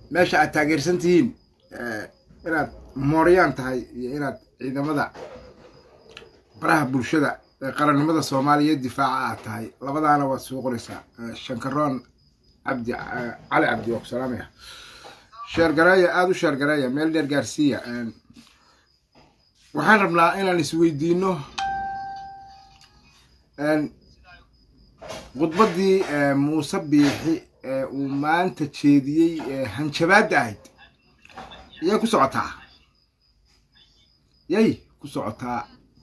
meesha aad taageersan tihiin inaad mooryaan tahay iyo inaad ciidamada baraha bulshada ee qarannimada soomaaliya difaaca aad tahay labadaana waad soo qoraysaa shankaroon cabdi cali cabdi waa ku salaamaya sheergareeya aada u sheergareeya meel dheer gaarsiiya waxaan rabnaa inaan isweydiino khudbaddii muuse biixi ee uu maanta jeediyey ee hanjabaadda ahayd yay ku socotaa yay ku socotaa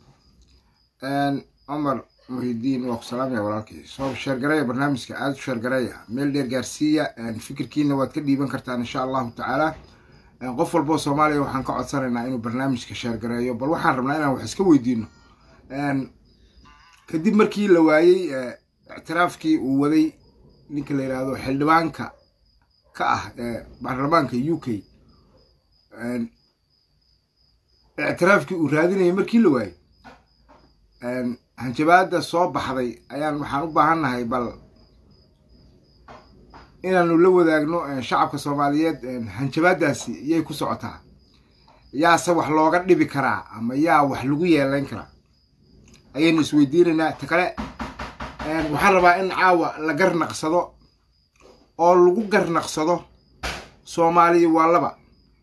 cumar muhidiin waa ku salaamaya walaalkii soo sheergareeya barnaamijka aada u sheergareeya meel dheer gaarsiiya fikirkiina waad ka dhiiban kartaan insha allahu tacaala qof walboo soomaaliya waxaan ka codsanaynaa inuu barnaamijka sheergareeyo bal waxaan rabnaa inaan wax iska weydiino kadib markii la waayey ictiraafkii uu waday ninka la yidhaahdo xildhibaanka ka ah ee baarlamaanka u k ictiraafkii uu raadinayay markii la waayey hanjabaadda soo baxday ayaan waxaan u baahannahay bal inaanu la wadaagno shacabka soomaaliyeed hanjabaaddaasi iyay ku socotaa yaase wax looga dhibi karaa ama yaa wax lagu yeelayn karaa ayaynu isweydiinaynaa ta kale waxaan rabaa in caawa la garnaqsado oo lagu garnaqsado soomaaliya waa laba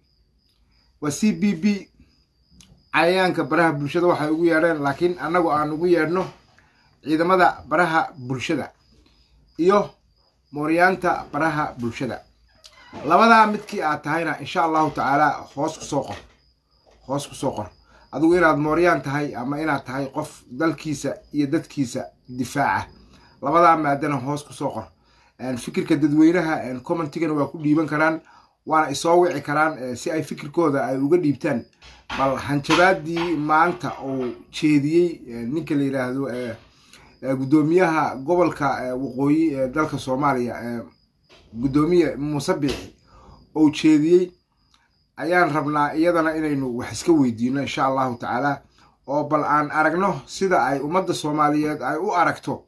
waa c b b cayayaanka baraha bulshada waxay ugu yeedheen laakiin annagu aan ugu yeedhno ciidamada baraha bulshada iyo mooryaanta baraha bulshada labadaa midkii aad tahayna insha allahu tacaala hoos kusoo qor hoos kusoo qor adigu inaad mooryaan tahay ama inaad tahay qof dalkiisa iyo dadkiisa difaaca labadaa maadana hoos kusoo qor fikirka dadweynaha commentigana waa ku dhiiban karaan waana isoo wici karaan si ay fikirkooda ay uga dhiibtaan bal hanjabaadii maanta uu jeediyey ninka la yidhaahdo guddoomiyaha gobolka waqooyi ee dalka soomaaliya guddoomiye muuse biixi ou jeediyey ayaan rabnaa iyadana inaynu wax iska weydiino insha allahu tacaala oo bal aan aragno sida ay ummadda soomaaliyeed ay u aragto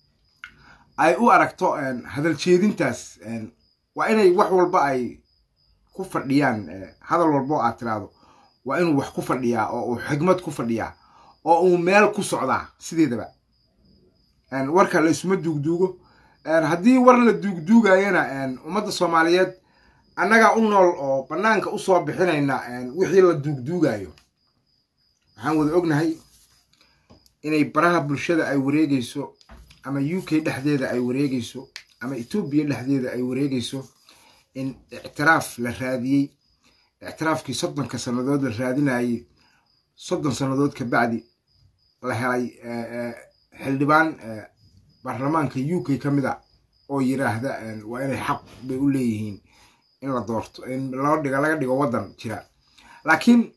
ay u aragto hadal jeedintaas waa inay wax walba ay ku fadhiyaan hadal walbo aad tiraahdo waa inuu wax ku fadhiyaa oo uu xigmad ku fadhiyaa oo uu meel ku socdaa sideedaba warka la isuma duugduugo haddii war la duugduugayana ummadda soomaaliyeed annagaa u nool oo bannaanka usoo bixinayna wixii la duugduugayo waxaan wada ognahay inay baraha bulshada ay wareegayso ama u k dhexdeeda ay wareegayso ama etoobiya dhexdeeda ay wareegayso in ictiraaf la raadiyey ictiraafkii soddonka sannadood la raadinayey soddon sannadood ka bacdi la helay xildhibaan baarlamaanka u k ka mid a oo yiraahda waa inay xaq bay u leeyihiin in la doorto in loo dhigo laga dhigo waddan jira laakiin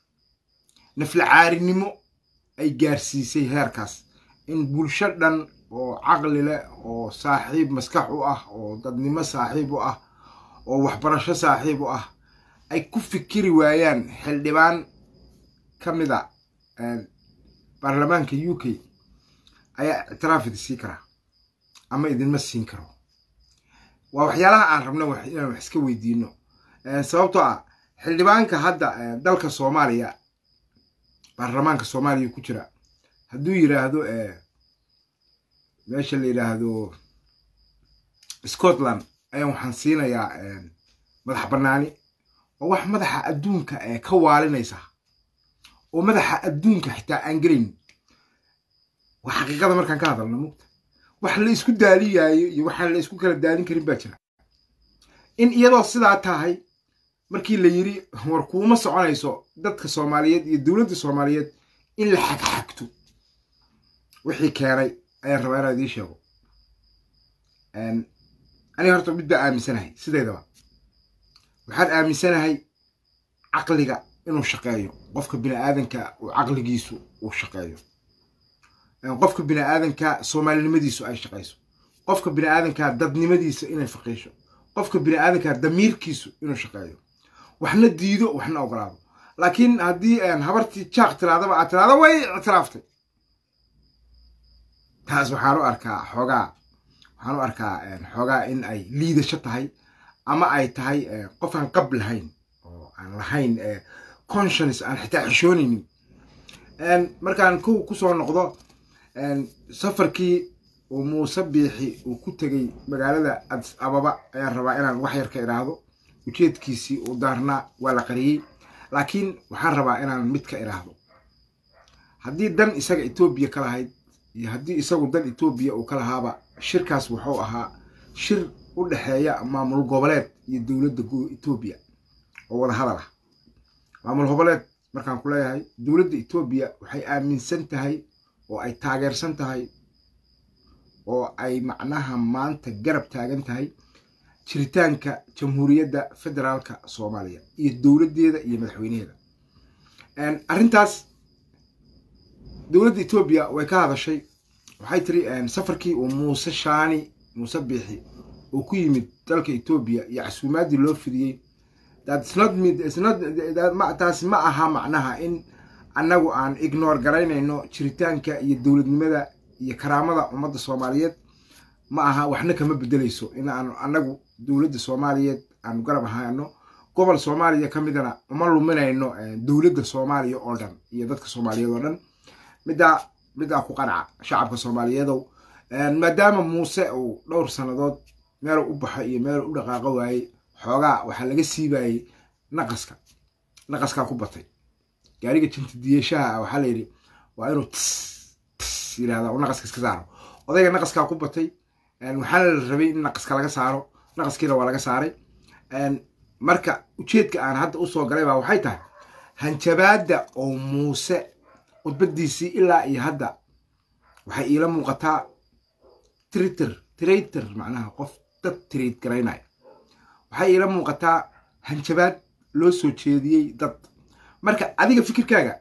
nafla caarinimo ay gaarsiisay heerkaas in bulsho dhan oo caqli leh oo saaxiib maskax u ah oo dadnimo saaxiib u ah oo waxbarasho saaxiib u ah ay ku fikiri waayaan xildhibaan ka mid a baarlamaanka u k ayaa ictiraaf idi sii karaa ama idinma siin karo waa waxyaalaha aan rabno inaan wax iska weydiino sababtoo ah xildhibaanka hadda dalka soomaaliya baarlamaanka soomaaliya ku jira hadduu yiraahdo meesha la yidhaahdo scotland ayaan waxaan siinayaa madax bannaani oo wax madaxa adduunka ka waalinaysa oo madaxa adduunka xitaa aan gelayn waa xaqiiqada markaan ka hadalno mugta wax la isku daaliyaayo iyo waxaan la isku kala daalin karin baa jira in iyadoo sidaa tahay markii la yiri war kuuma soconayso dadka soomaaliyeed iyo dowladda soomaaliyeed in la xagxagto wixii keenay ayaan rabaa inaan idiin sheego aniga horta mid baa aaminsanahay sideedaba waxaan aaminsanahay caqliga inuu shaqeeyo qofka bini aadanka uu caqligiisu uu shaqeeyo qofka bini aadanka soomaalinimadiisu ay shaqayso qofka bini aadanka dadnimadiisa inay faqiisho qofka bini aadanka damiirkiisu inuu shaqeeyo waxna diido waxna ogolaado laakiin haddii habartii jaaq tiraadaba aad tiraado way ictiraaftay taas waxaan u arkaa xoogaa waxaan u arkaa xoogaa in ay liidasho tahay ama ay tahay qof aan qab lahayn oo aan lahayn conscience aan xitaa xishoonaynin markaan kow kusoo noqdo safarkii uu muuse biixi uu ku tegey magaalada adis ababa ayaan rabaa inaan wax yar ka idhaahdo ujeedkiisii uu daarnaa waa la qariyey laakiin waxaan rabaa inaan mid ka idhaahdo haddii dan isaga etoobiya ka lahayd iyo haddii isagu dan etoobiya uu ka lahaaba shirkaas wuxuu ahaa shir u dhexeeya maamul goboleed iyo dowladda etoobiya oo wada hadal ah maamul goboleed markaan ku leeyahay dowladda etoobiya waxay aaminsan tahay oo ay taageersan tahay oo ay macnaha maanta garab taagan tahay jiritaanka jamhuuriyadda federaalka soomaaliya iyo dowladdeeda iyo madaxweynaheeda arrintaas dowladda etoobiya way ka hadashay waxay tiri safarkii uu muuse shaani muuse biixi uu ku yimid dalka etoobiya iyo casuumaaddii loo fidiyey taasi ma aha macnaha in annagu aan ignore garaynayno jiritaanka iyo dowladnimada iyo karaamada ummadda soomaaliyeed ma aha waxna kama bedelayso in aanu annagu dowladda soomaaliyeed aanu garab ahayno gobol soomaaliya ka midana uma luminayno dowladda soomaaliya oo dhan iyo dadka soomaaliyeed oo dhan middaa middaa ku qanaca shacabka soomaaliyeedow maadaama muuse uu dhowr sannadood meelu u baxo iyo meelu u dhaqaaqo waayey xoogaa waxaa laga siibayey naqaska naqaskaa ku batay gaariga jintidiyeshaha ah waxaa layidhi waa inuu tis tis yirahda naqaska iska saaro odayga naqaskaa ku batay waxaana la rabay in naqaska laga saaro naqaskiina waa laga saaray marka ujeedka aan hadda usoo galay baa waxay tahay hanjabaadda oo muuse khudbadiisii ilaa iyo hadda waxay iila muuqataa tritter traitor macnaha qof dad trade garaynaya waxay iila muuqataa hanjabaad loo soo jeediyey dad marka adiga fikirkaaga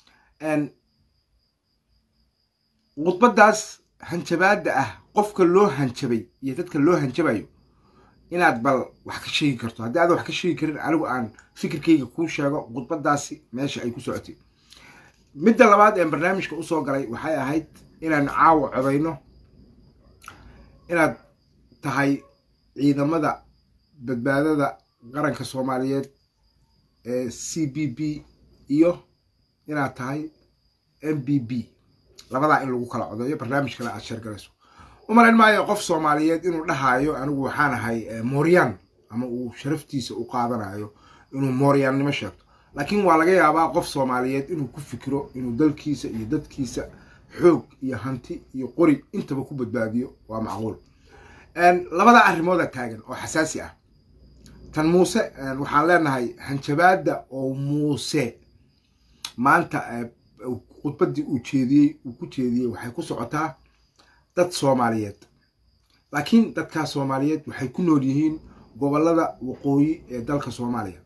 khudbadaas hanjabaadda ah qofka loo hanjabay iyo dadka loo hanjabayo inaad bal wax ka sheegi karto haddii aad wax ka sheegi karin anigu aan fikirkayga kuu sheego khudbadaasi meesha ay ku socotay midda labaad ee barnaamijka usoo galay waxay ahayd inaan caawa codayno inaad tahay ciidamada badbaadada qaranka soomaaliyeed ee c b b iyo inaad tahay m b b labadaa in lagu kala codeeyo barnaamijkana aad sheergalayso umalayn maayo qof soomaaliyeed inuu dhahaayo anigu waxaan ahay mooryan ama uu sharaftiisa u qaadanayo inuu mooryaannimo sheegto laakiin waa laga yaabaa qof soomaaliyeed inuu ku fikiro inuu dalkiisa iyo dadkiisa xoog iyo hanti iyo qori intaba ku badbaadiyo waa macquul labada arrimooda taagan oo xasaasi ah tan muuse waxaan leenahay hanjabaadda oo muuse maanta khudbaddii uu jeediyey uu ku jeediyey waxay ku socotaa dad soomaaliyeed laakiin dadkaas soomaaliyeed waxay ku nool yihiin gobollada waqooyi ee dalka soomaaliya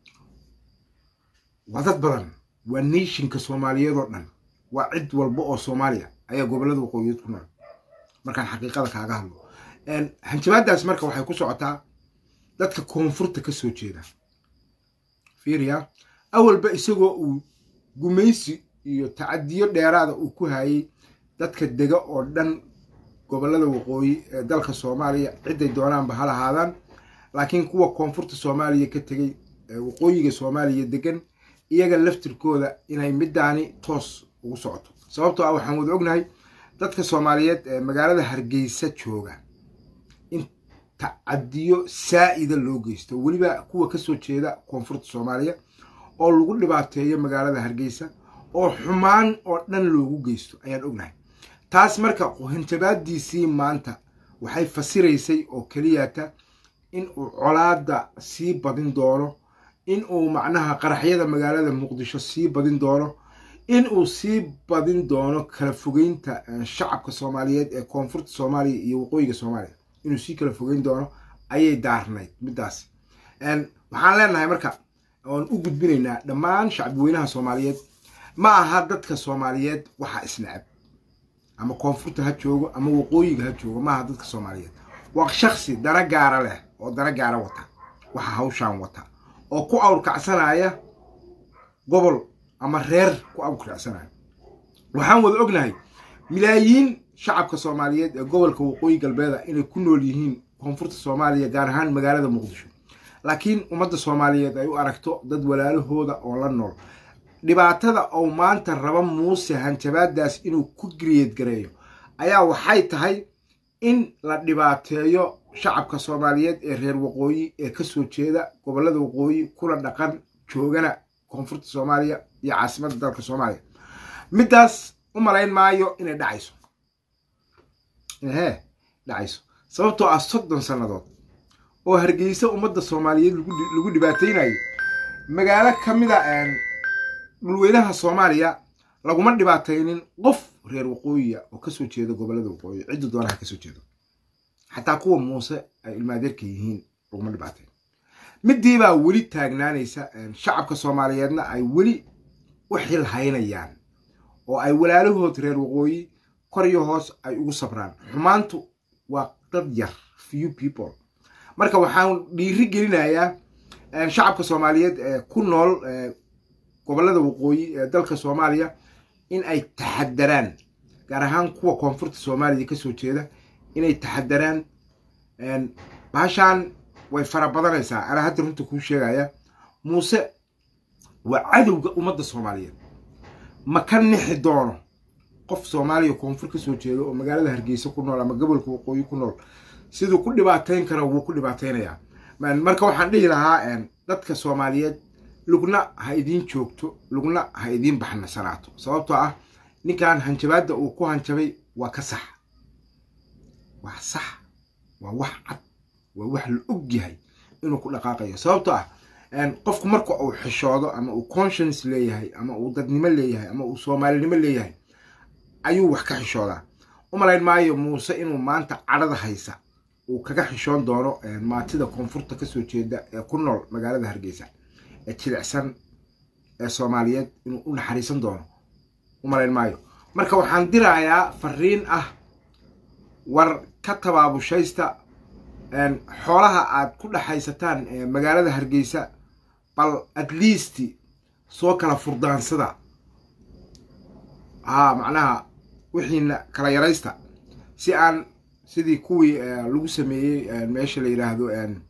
waa dad badan waa nationka soomaaliyeed oo dhan waa cid walba oo soomaaliya ayaa gobollada waqooyiyeed ku nool markaan xaqiiqada kaaga hadlo hanjabaaddaas marka waxay ku socotaa dadka koonfurta ka soo jeeda fiiriya awalba isagoo uu gumaysi iyo tacadiyo dheeraada uu ku hayay dadka dega oo dhan gobollada waqooyi ee dalka soomaaliya ciday doonaanba ha lahaadaan laakiin kuwa koonfurta soomaaliya ka tegey waqooyiga soomaaliya degan iyaga laftirkooda inay middaani toos ugu socoto sababtoo ah waxaan wada ognahay dadka soomaaliyeed ee magaalada hargeysa jooga in tacadiyo saa'ida loo geysto weliba kuwa kasoo jeeda koonfurta soomaaliya oo lagu dhibaateeyo magaalada hargeysa oo xumaan oo dhan loogu geysto ayaan ognahay taas marka hanjabaadiisii maanta waxay fasiraysay oo keliyata in uu colaada sii badin doono in uu macnaha qaraxyada magaalada muqdisho sii badin doono in uu sii badin doono kala fogeynta shacabka soomaaliyeed ee koonfurta soomaaliya iyo waqooyiga soomaaliya inuu sii kala fogeyn doono ayay daarnayd middaas waxaan leenahay marka oon u gudbinaynaa dhammaan shacbiweynaha soomaaliyeed ma aha dadka soomaaliyeed waxa isnacab ama koonfurta ha joogo ama waqooyiga ha joogo maaha dadka soomaaliyeed waa shaksi dana gaara leh oo dana gaara wata waxa hawshaan wata oo ku awrkacsanaya gobol ama reer ku awrkacsanaya waxaan wada ognahay milaayiin shacabka soomaaliyeed ee gobolka waqooyi galbeeda inay ku nool yihiin koonfurta soomaaliya gaar ahaan magaalada muqdisho laakiin ummadda soomaaliyeed ay u aragto dad walaalahooda oo la nool dhibaatada ou maanta raba muuse hanjabaadaas inuu ku griyed gareeyo ayaa waxay tahay in la dhibaateeyo shacabka soomaaliyeed ee reer waqooyi ee kasoo jeeda gobollada waqooyi kula dhaqan joogana koonfurta soomaaliya iyo caasimadda dalka soomaaliya middaas u malayn maayo inay dhacayso hee dhacayso sababtoo ah soddon sannadood oo hargeysa ummadda soomaaliyeed lagu dhibaateynayo magaalo ka mida dhulweynaha soomaaliya laguma dhibaataynin qof reer waqooyiya oo kasoo jeeda gobollada waqooyi cidda doonaha kasoo jeedo xataa kuwa muuse ay ilmaadeerka yihiin laguma dhibaateyn midiibaa weli taagnaanaysa shacabka soomaaliyeedna ay weli u xil haynayaan oo ay walaalahood reer waqooyi kor iyo hoos ay ugu sabraan xumaantu waa dad yar few people marka waxaan dhiiri gelinayaa shacabka soomaaliyeed ee ku nool gobollada waqooyi ee dalka soomaaliya in ay taxadaraan gaar ahaan kuwa koonfurta soomaaliya kasoo jeeda inay taxadaraan baashaan way fara badanaysaa anaa hadda runta kuu sheegaya muuse waa cadowga ummadda soomaaliyeed ma ka nixi doono qof soomaaliya koonfur kasoo jeeda oo magaalada hargeysa ku nool ama gobolka waqooyi ku nool siduu ku dhibaateyn kara wuu ku dhibaateynayaa marka waxaan dhihi lahaa dadka soomaaliyeed lugna ha idiin joogto lugna ha idiin baxnasanaato sababtoo ah ninkan hanjabaadda uu ku hanjabay waa ka sax waa sax waa wax cad waa wax la og yahay inuu ku dhaqaaqayo sababtoo ah qofku marka uu xishoodo ama uu conscience leeyahay ama uu dadnimo leeyahay ama uu soomaalinimo leeyahay ayuu wax ka xishoodaa u malayn maayo muuse inuu maanta cadhada haysa uu kaga xishoon doono maatida koonfurta kasoo jeeda ee ku nool magaalada hargeysa ee jilicsan ee soomaaliyeed inuu u naxariisan doono u malayn maayo marka waxaan dirayaa fariin ah war ka tabaabushaysta xoolaha aad ku dhexaysataan magaalada hargeysa bal at least soo kala furdaansada haa macnaha wixiina kala yaraysta si aan sidii kuwii lagu sameeyey meesha la yidhaahdo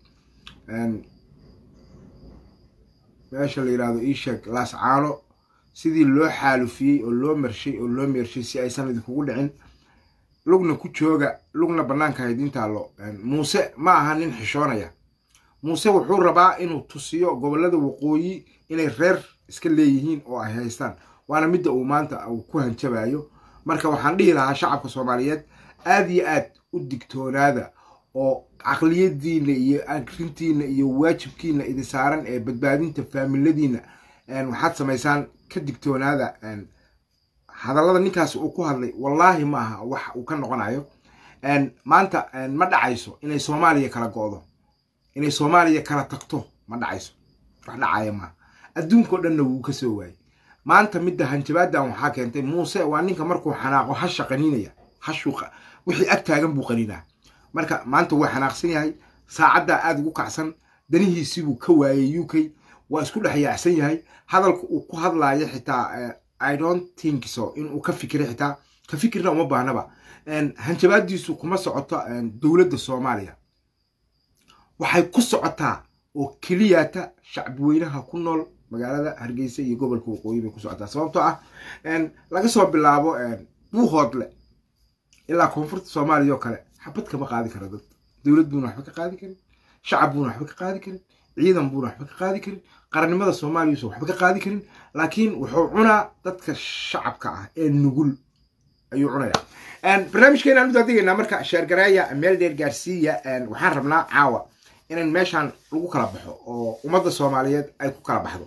meesha la yidhaahdo ishek laascaano sidii loo xaalufiyey oo loo marshay oo loo meershay si aysan idinkugu dhicin lugna ku jooga lugna bannaanka haydin taallo muuse ma aha nin xishoonaya muuse wuxuu rabaa inuu tusiyo gobollada waqooyi inay reer iska leeyihiin oo ay haystaan waana midda uu maanta uu ku hanjabayo marka waxaan dhihi lahaa shacabka soomaaliyeed aad iyo aad u digtoonaada oo caqliyadiina iyo akrintiina iyo waajibkiina idin saaran ee badbaadinta faamiladiina waxaad samaysaan ka digtoonaada hadallada ninkaas uu ku hadlay wallaahi ma aha wax uu ka noqonayo maanta ma dhacayso inay soomaaliya kala go'do inay soomaaliya kala tagto ma dhacayso wax dhacaya maaha adduunkao dhanna wuu ka soo waayey maanta midda hanjabaadan waxaa keentay muuse waa ninka markuu xanaaqo hasha qaniinaya hashuu wixii ag taagan buu qaniinaa marka maanta wuu xanaaqsan yahay saacaddaa aada ugu kacsan danihiisibuu ka waayey u k waa isku dhex yaacsan yahay hadalka uu ku hadlaayo xitaa i don't think so inuu ka fikira xitaa ka fikirna uma baahnaba hanjabaadiisu kuma socoto dowladda soomaaliya waxay ku socotaa oo keliyata shacbiweynaha ku nool magaalada hargeysa iyo gobolka waqooyi bay ku socotaa sababtoo ah laga soo bilaabo buuhoodle ilaa koonfurta soomaaliya oo kale xabad kama qaadi kara dad dowlad buuna waxba ka qaadi karin shacab buuna waxba ka qaadi karin ciidan buuna waxba ka qaadi karin qarannimada soomaaliyausa waxba ka qaadi karin laakiin wuxuu cunaa dadka shacabka ah ee nugul ayuu cunayaa barnaamijkeena aan u daadigaynaa marka sheergareeya meel dheer gaarsiiya waxaan rabnaa caawa inan meeshaan lagu kala baxo oo ummadda soomaaliyeed ay ku kala baxdo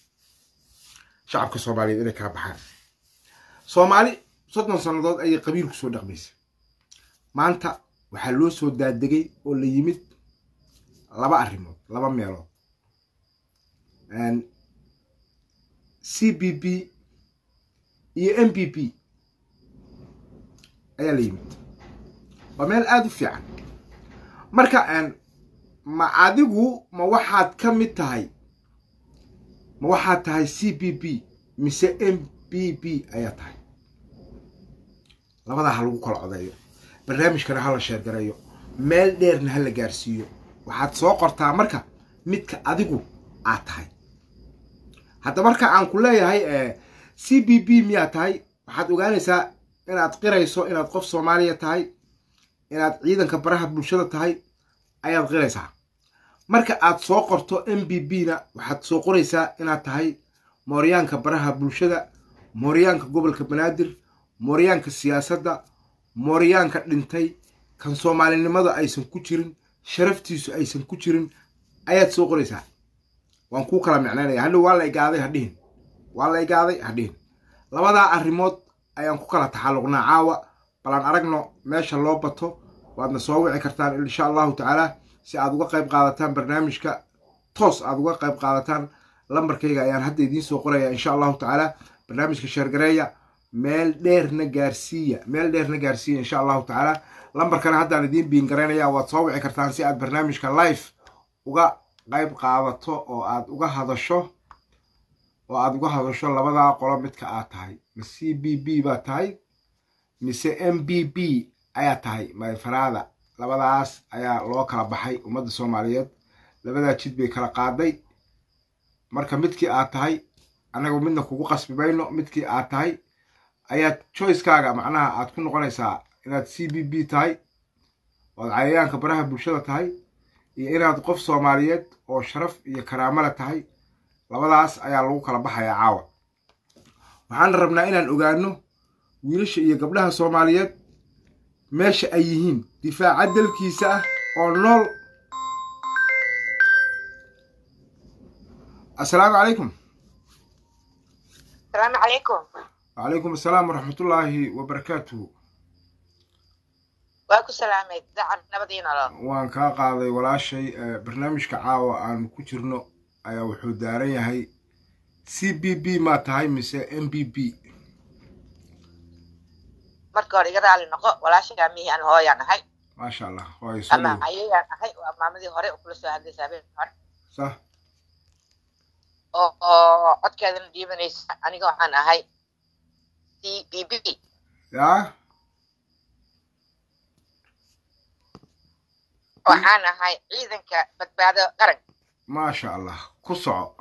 shacabka soomaaliyeed inay kala baxaan soomaali soddon sannadood ayay qabiil ku soo dhaqmaysa maanta waxaa loo soo daadegay oo la yimid laba arrimood laba meelood c b b iyo m b b ayaa la yimid waa meel aada u fiican marka ma adigu ma waxaad ka mid tahay ma waxaad tahay c b b mise m b b ayaa tahay labadaa ha lagu kala codeeyo barnaamijkana ha la sheergareeyo meel dheerna ha la gaarsiiyo waxaad soo qortaa marka midka adigu aad tahay hadda marka aan ku leeyahay c b b miyaa tahay waxaad ogaanaysaa inaad qirayso inaad qof soomaaliya tahay inaad ciidanka baraha bulshada tahay ayaad qiraysaa marka aad soo qorto m b b na waxaad soo qoraysaa inaad tahay mooryaanka baraha bulshada mooryaanka gobolka banaadir mooryaanka siyaasadda mooryaanka dhintay kan soomaalinimada aysan ku jirin sharaftiisu aysan ku jirin ayaad soo qoraysaa waan kuu kala micnaynaya hadhow waa la igaaday hadhihin waa la igaaday hadhihin labadaa arrimood ayaan ku kala taxalluqnaa caawa balan aragno meesha loo bato waadna soo wici kartaan insha allahu tacaala si aad uga qayb qaadataan barnaamijka toos aad uga qayb qaadataan lambarkayga ayaan hadda idiin soo qoraya insha allahu tacaala barnaamijka sheergareeya meel dheerna gaarsiiya meel dheerna gaarsiiya insha allahu tacaala lambarkana haddaan idiin biingaraynaya waad soo wici kartaan si aad barnaamijka life uga qayb qaadato oo aad uga hadasho oo aad uga hadasho labadaa qolo midka aad tahay ma c b b baa tahay mise m b b ayaa tahay mayfaraada labadaas ayaa loo kala baxay ummadda soomaaliyeed labadaa jid bay kala qaaday marka midkii aad tahay annaga midna kugu qasbi mayno midkii aad tahay ayaad choicekaaga macnaha aad ku noqonaysaa inaad c b b tahay oad cayayaanka baraha bulshada tahay iyo inaad qof soomaaliyeed oo sharaf iyo karaamale tahay labadaas ayaa lagu kala baxayaa caawa waxaan rabnaa inaan ogaano wiilasha iyo gabdhaha soomaaliyeed meesha ay yihiin difaaca dalkiisa ah oo nool assalaamu calaykum asalaamu calaykum wacalaykum assalaam waraxmatullaahi wabarakaatuhu waa ku salaamay dacan nabadiina lo waan kaa qaaday walaashay barnaamijka caawa aanu ku jirno ayaa wuxuu daaran yahay c b b maa tahay mise m b b marka hore iga raali noqo walaashagaa mihi aan hooyaan ahay maasha allah waayo soo ama dhow ayayaan ahay waa maamadii hore oo kula soo hadlaysa habeen hore sah oo oo codkeedana dhiibanaysa aniga waxaan ahay c b b yaa waxaan ahay ciidanka badbaado qaran maasha allah ku soco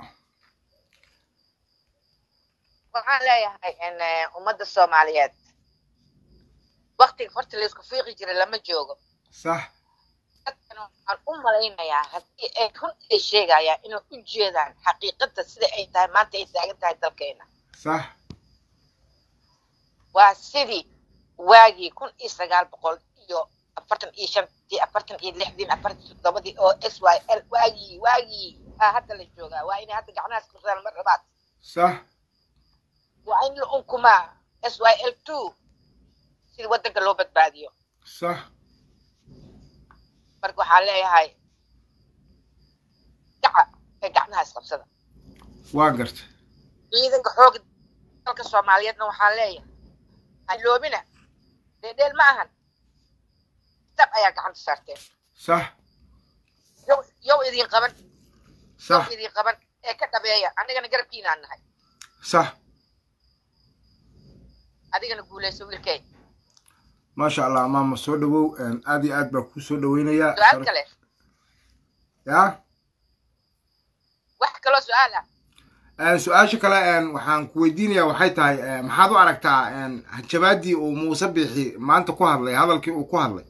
waxaan leeyahay in eh, ummadda soomaaliyeed waktiga horta laysku fiiqi jiray lama joogo sax dadkan waxaan u malaynayaa haddii ay run ay sheegayaan inay u jeedaan xaqiiqada sida ay tahay maanta ay taagan tahay dalkeena sax waa sidii waagii kun iyo sagaal boqol iyo afartan iyo shantii afartan iyo lixdii afartan iyo toddobadii oo s y l waagii waagii aa hadda la joogaa waa inay hadda gacnahaas kusaan mar labaad sax waa in la unkumaa s y l two sida waddanka loo badbaadiyo sax marka waxaa leeyahay gaca ee gacnaha isqabsada waa garta ciidanka xooga dalka soomaaliyeedna waxaa leeyahay haloobina dheedheel ma ahan dab ayaa gacanta saarteen sax yow yow idin qaban yow sax idin qaban ee ka dhabeeya anigana garabkiinaan nahay sax adigana guulayso wiilkey maasha allah maama soo dhawow aad iyo aad baa kuu soo dhaweynayaa su-aal kale yaa wax kaloo su-aal ah su-aasha kale waxaan ku weydiinayaa waxay tahay maxaad u aragtaa jabaadii uu muuse biixi maanta ku hadlay hadalkii uu ku hadlay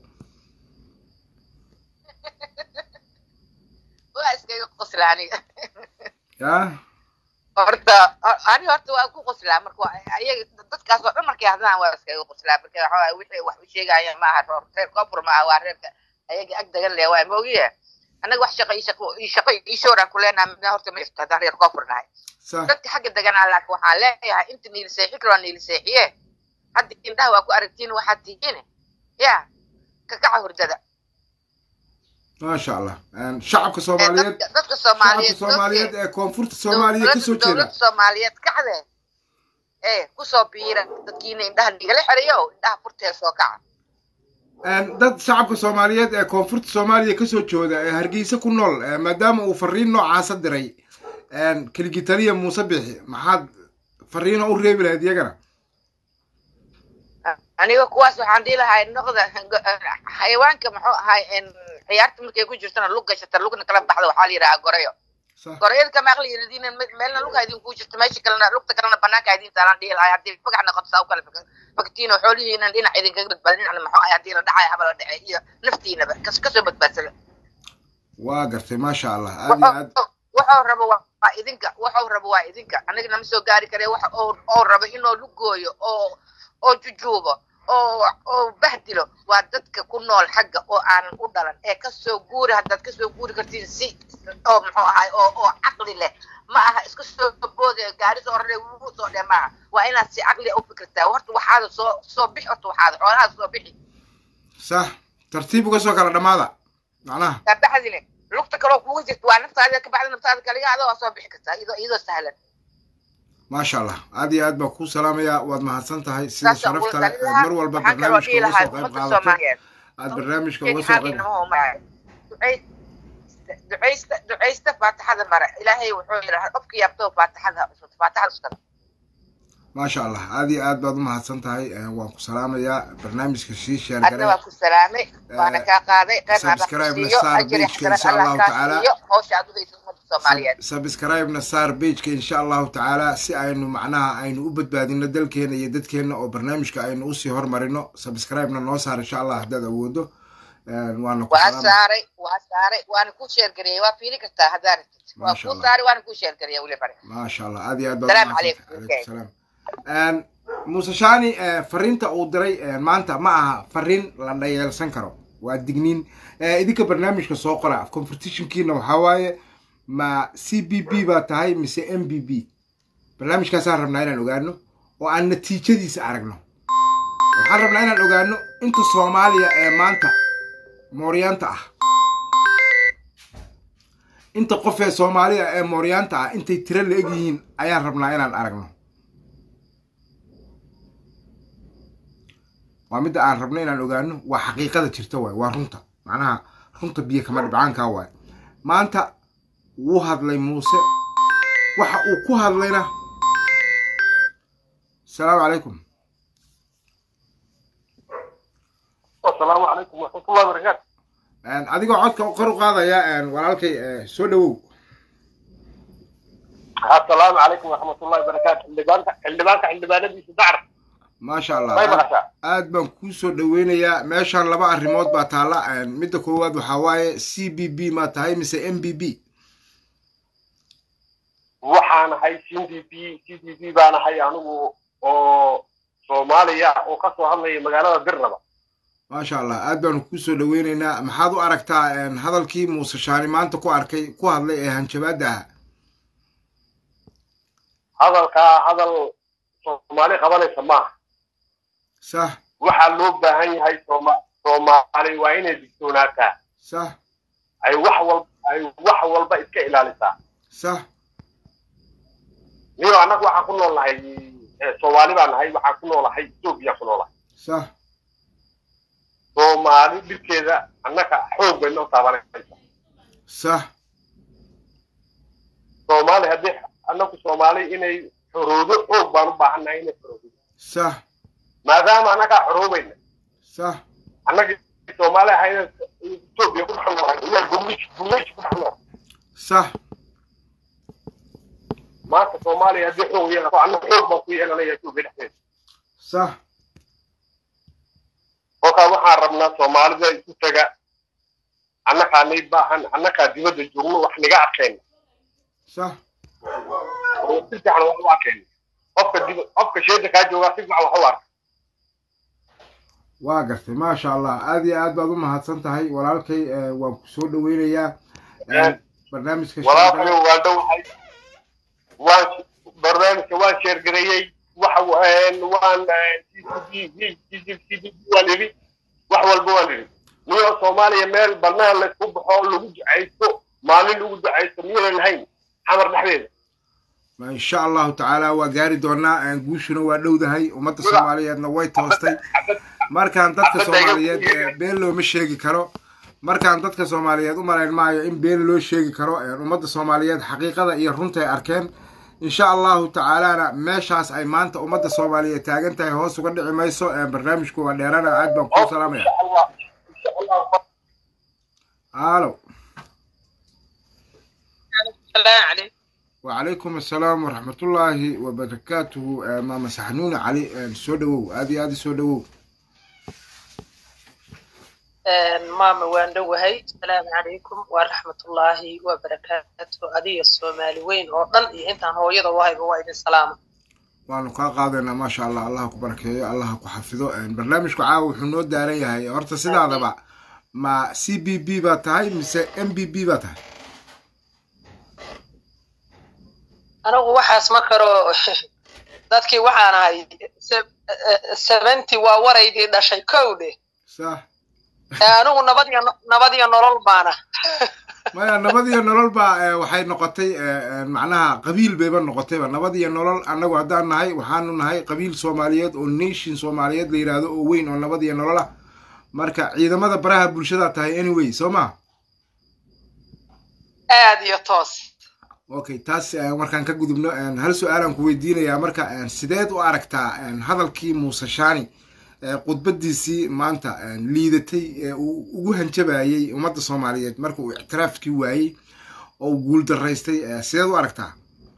waa iskaga qosla aniga yaa horta ani horta waa ku qoslaa marka waa- ayaga dadkaas oo dhan markay hadlaan waa iskaga qoslaa marka waxa waaye wixii wax u sheegayaan ma aha roor reer koonfur ma aha waa reerka ayaga ag dagan leh waa moogiye annaga wax shaqo ii shaqo ii shaqo ii shooraan ku leenaha midna horta ma jirto haddaan reer koonfur nahay sax dadka xagga deganaa laakiin waxaan leeyahay inta niil seexi karoo niil seexiye hadda indhaha waa ku aragtiin waxaad tihiin ya kakaca hurdada maasha allah shacabka Ee, soomaaliyeed dadka dadka shacabka soomaaliyeed soomaaliyeed ee koonfurta soomaaliya dowladda- kasoo jeeda dowladda soomaaliyeed kacde ee kusoo biira dadkiina indhaha nigala xerayo indhaha furtee soo kaca dad shacabka soomaaliyeed ee koonfurta soomaaliya kasoo jooda ee hargeysa ku nool eh, maadaama uu fariin noocaasa diray keligitaliya muuse biixi maxaad fariino u reebi lahayd iyagana aniga kuwaas waxaan dhihi lahaa noqda xayawaanka muxuu ahay ciyaarta markay ku jirtana lug gashata lugna kala baxda waxaa la yidhahaa gorayo sax gorayada kama aqli yiradiina meelna lugha idinku jirto meesha kalena lugta kalena banaanka idin taalaan dhihi lahay haddii bagax noqoto saa u kala faktiino xoolihiina dhinac idinkaga badbaada dhinacna maxuu ahay haddii la dhacay haba la dhacay iyo naftiinaba kas kasoo badbaadsada waa gartay maasha allah aad iyo aad wuxuu rabo waa idinka wuxuu rabo waa idinka aniga nama soo gaari kare waxa oo rabo inuu lugooyo oo oo jujuubo oo oo bahdilo waa dadka ku nool xagga oo aanan u dhalan ee kasoo guuri haddaad kasoo guuri kartiin si oo muxuu ahay oo oo caqli leh ma aha iska soo boode gaari soo rare wuu soo dhe maaha waa inaad si caqli u fikirtaa horta waxaada soo soo bixi horta waxaada xoolahaada soo bixi sax tartiib uga soo kala dhammaada macnaha kabaxdile lugta kaloo kuga jirta waa naftaada kabacdi naftaada kaliga adoo waa soo bixi kartaa iyadoo iyadoo sahlan maasha allah aad iyo aad baan kuu salaamayaa waad mahadsan tahay sida saasaan kula sharafta leh talin ee lahaa mar walba waxaan kaloo barnaamijka dhihi uga lahaa soo qayb ummadda qaadato soomaaliyeed aad barnaamijka in uga soo qayb xaqiinimo umaya ducaysta ducaysta faatixada mare ilaahay wuxuu yidhaha qofka yaabto faatixada cusub faatixada uskada maasha allah aad iyo aad baad u mahadsan tahay ee, waan ku salaamayaa barnaamijka sii adna sheergare waa ku salaamay waana kaa qaaday qeyrna alla subscribe na siiyo saar ajri pageka xasanad insha allah allahu kaa tacaala siiyo hawsha aad udaysa ummadda soomaaliyeed subscribe-na saar pageka insha allahu tacaala si aynu macnaha aynu u badbaadino dalkeena iyo dadkeena oo barnaamijka aynu usii hormarino subscribe-na noo saar insha allah haddaad awoodo Een, waana ku waa salaamay saaray waa saaray waana kuu sheergareeyey waa fiiri kartaa haddaa rabtid waa Masha kuu Allah. saaray waana kuu sheergareeyey weli bare maasha allah aad iyo aad baad Salaamu umahadsan calaykum. tahay. Calaykum salaam. Een, muuse shani eh, fariinta uu diray eh, maanta ma aha fariin la dhayeelsan karo waa digniin Eh, idinka barnaamijka soo qora competitionkiina waxaa waaye ma c b b baa tahay mise m b b barnaamijkaasaan rabnaa inaan ogaano oo aan natiijadiisa aragno waxaan rabnaa inaan ogaano inta soomaaliya ee maanta mooryaanta ah inta qof ee soomaaliya ee mooryaanta ah intay tiro la eg yihiin ayaan rabnaa inaan aragno waa midda aan rabno inaan ogaano waa xaqiiqada jirta waay waa runta macnaha runta biyo kama dhibcaankaa waay maanta wuu hadlay muuse waxa uu ku hadlayna asalaamu calaykum asalaamu calaykum waraxmatullahi wabarakaatu Een, adigoo codka kor u qaadaya een, walaalkay eh, soo dhawow asalaamu calaykum waraxmatullahi wabarakaatu xildhibaanka xildhibaanka xildhibaanadiisa dacr maasha allah may aad- maqashaa aad baan kuu soo dhaweynayaa meeshaan laba arrimood baa taalla Een, midda koowaad waxaa waaye c b b ma tahay mise m b b waxaan ahay c d p c d p baan ahay anigu oo soomaaliya oo ka soo hadlaya magaalada birnaba maasha allah aad baanu kuu soo dhaweyneynaa maxaad u aragtaa een, hadalkii muuse shaani maanta ku arkay ku hadlay ee hanjabaadda ahaa hadalkaa hadal soomaali qabanaysa maaha sax waxaa loo baahan yahay sooma soomaali waa inay digtoonaataa sax ay wax walba ay wax walba iska ilaalisaa sax niyo annaga waxaan ku nool nahay eh, soomaali baan nahay waxaan ku noolahay etoobiya ku noolahay sax soomaali dhibkeeda annaga xoog bay noo taabanaysa sax soomaali haddii annagu soomaali inay xoroodo xoog baan u baahannahay inay xoroodo sax maadaama annagaa xoroobayna sax annagii soomaali ahayna etoobiya ku dhex noolahay ilaa gumlish gumlish ku dhex nool sax maanta soomaaliya haddii xoog yeelato annaga xoog baan ku yeelanaya etoobiya dhexdeeda sax kolkaa waxaan rabnaa soomaalida isu taga annagaa nay baahan annagaa dibadda joogno wax niga arkayna sax oo si fiican wax u arkayna qofka dib qofka sheeda kaa joogaa si fiican wax u arka waa gartay maasha allah aad iyo aad baad u mahadsan tahay walaalkay eh, waan ku soo dhaweynayaa Een, barnaamijka walaalkayo waa dhowahay waan barnaamijka waan sheergareeyey waxa waan waan waan idhi wax walba waan idhi niyo soomaaliya meel banaan laysku baxo lagu ducaysto maalin lagu ducaysto miyaynan lahayn xamar dhexdeeda insha allahu tacaala waa gaari doonaa Een, guushuna waa dhowdahay ummadda soomaaliyeedna way toostay markaan dadka Xabadda iga soomaaliyeed buuxiya. eh, been looma sheegi karo markaan dadka soomaaliyeed u malayn maayo in been loo sheegi karo Een, ummadda soomaaliyeed xaqiiqada iyo runta ay arkeen insha allahu tacaalana meeshaas ay maanta ummadda soomaaliyeed taagan tahay hoos uga dhici mayso Een, barnaamijku waa dheerana aad baan kuu salaamaya insha allah insha allah alo السلام عليكم وعليكم السلام ورحمة الله وبركاته آه، ماما سحنون علي آه، soo dhawow aad iyo aad soo dhawow maama waan dhowahay asalaamu calaykum waraxmatullaahi wabarakaatu adiga soomaali weyn oo dhan iyo intaan hooyada wahayba waa idin salaama waanu kaa qaadaynaa maasha allah allah ku barakeeyo allah ku xafido barnaamijku caawa wuxuu noo daaran yahay horta sidaadaba ma c b b baa tahay mise m b b baa tahay anigu waxaas ma karo dadkii waxaan ahay seventy waa waraydii dhashay kowdhe sax anigu nabad iyo nabad iyo nolol baana maya nabad iyo nolol baa eh, waxay noqotay eh, eh, macnaha qabiil bayba noqotayba nabad iyo nolol annagu haddaan nahay waxaanu nahay qabiil soomaaliyeed oo nation soomaaliyeed la yidhaahdo oo weyn oo nabad iyo nolol ah marka ciidamada baraha bulshada tahay anyway soo ma aad iyo toos okay taas eh, markaan ka gudubno eh, hal su-aalaan ku weydiinayaa marka eh, sideed u aragtaa eh, hadalkii muuse shaani eh, khudbadiisii maanta eh, liidatay ee uu ugu hanjabayay ummadda soomaaliyeed marka uu ictiraafkii waayey oo uu guul daraystay eh, sideed u aragtaa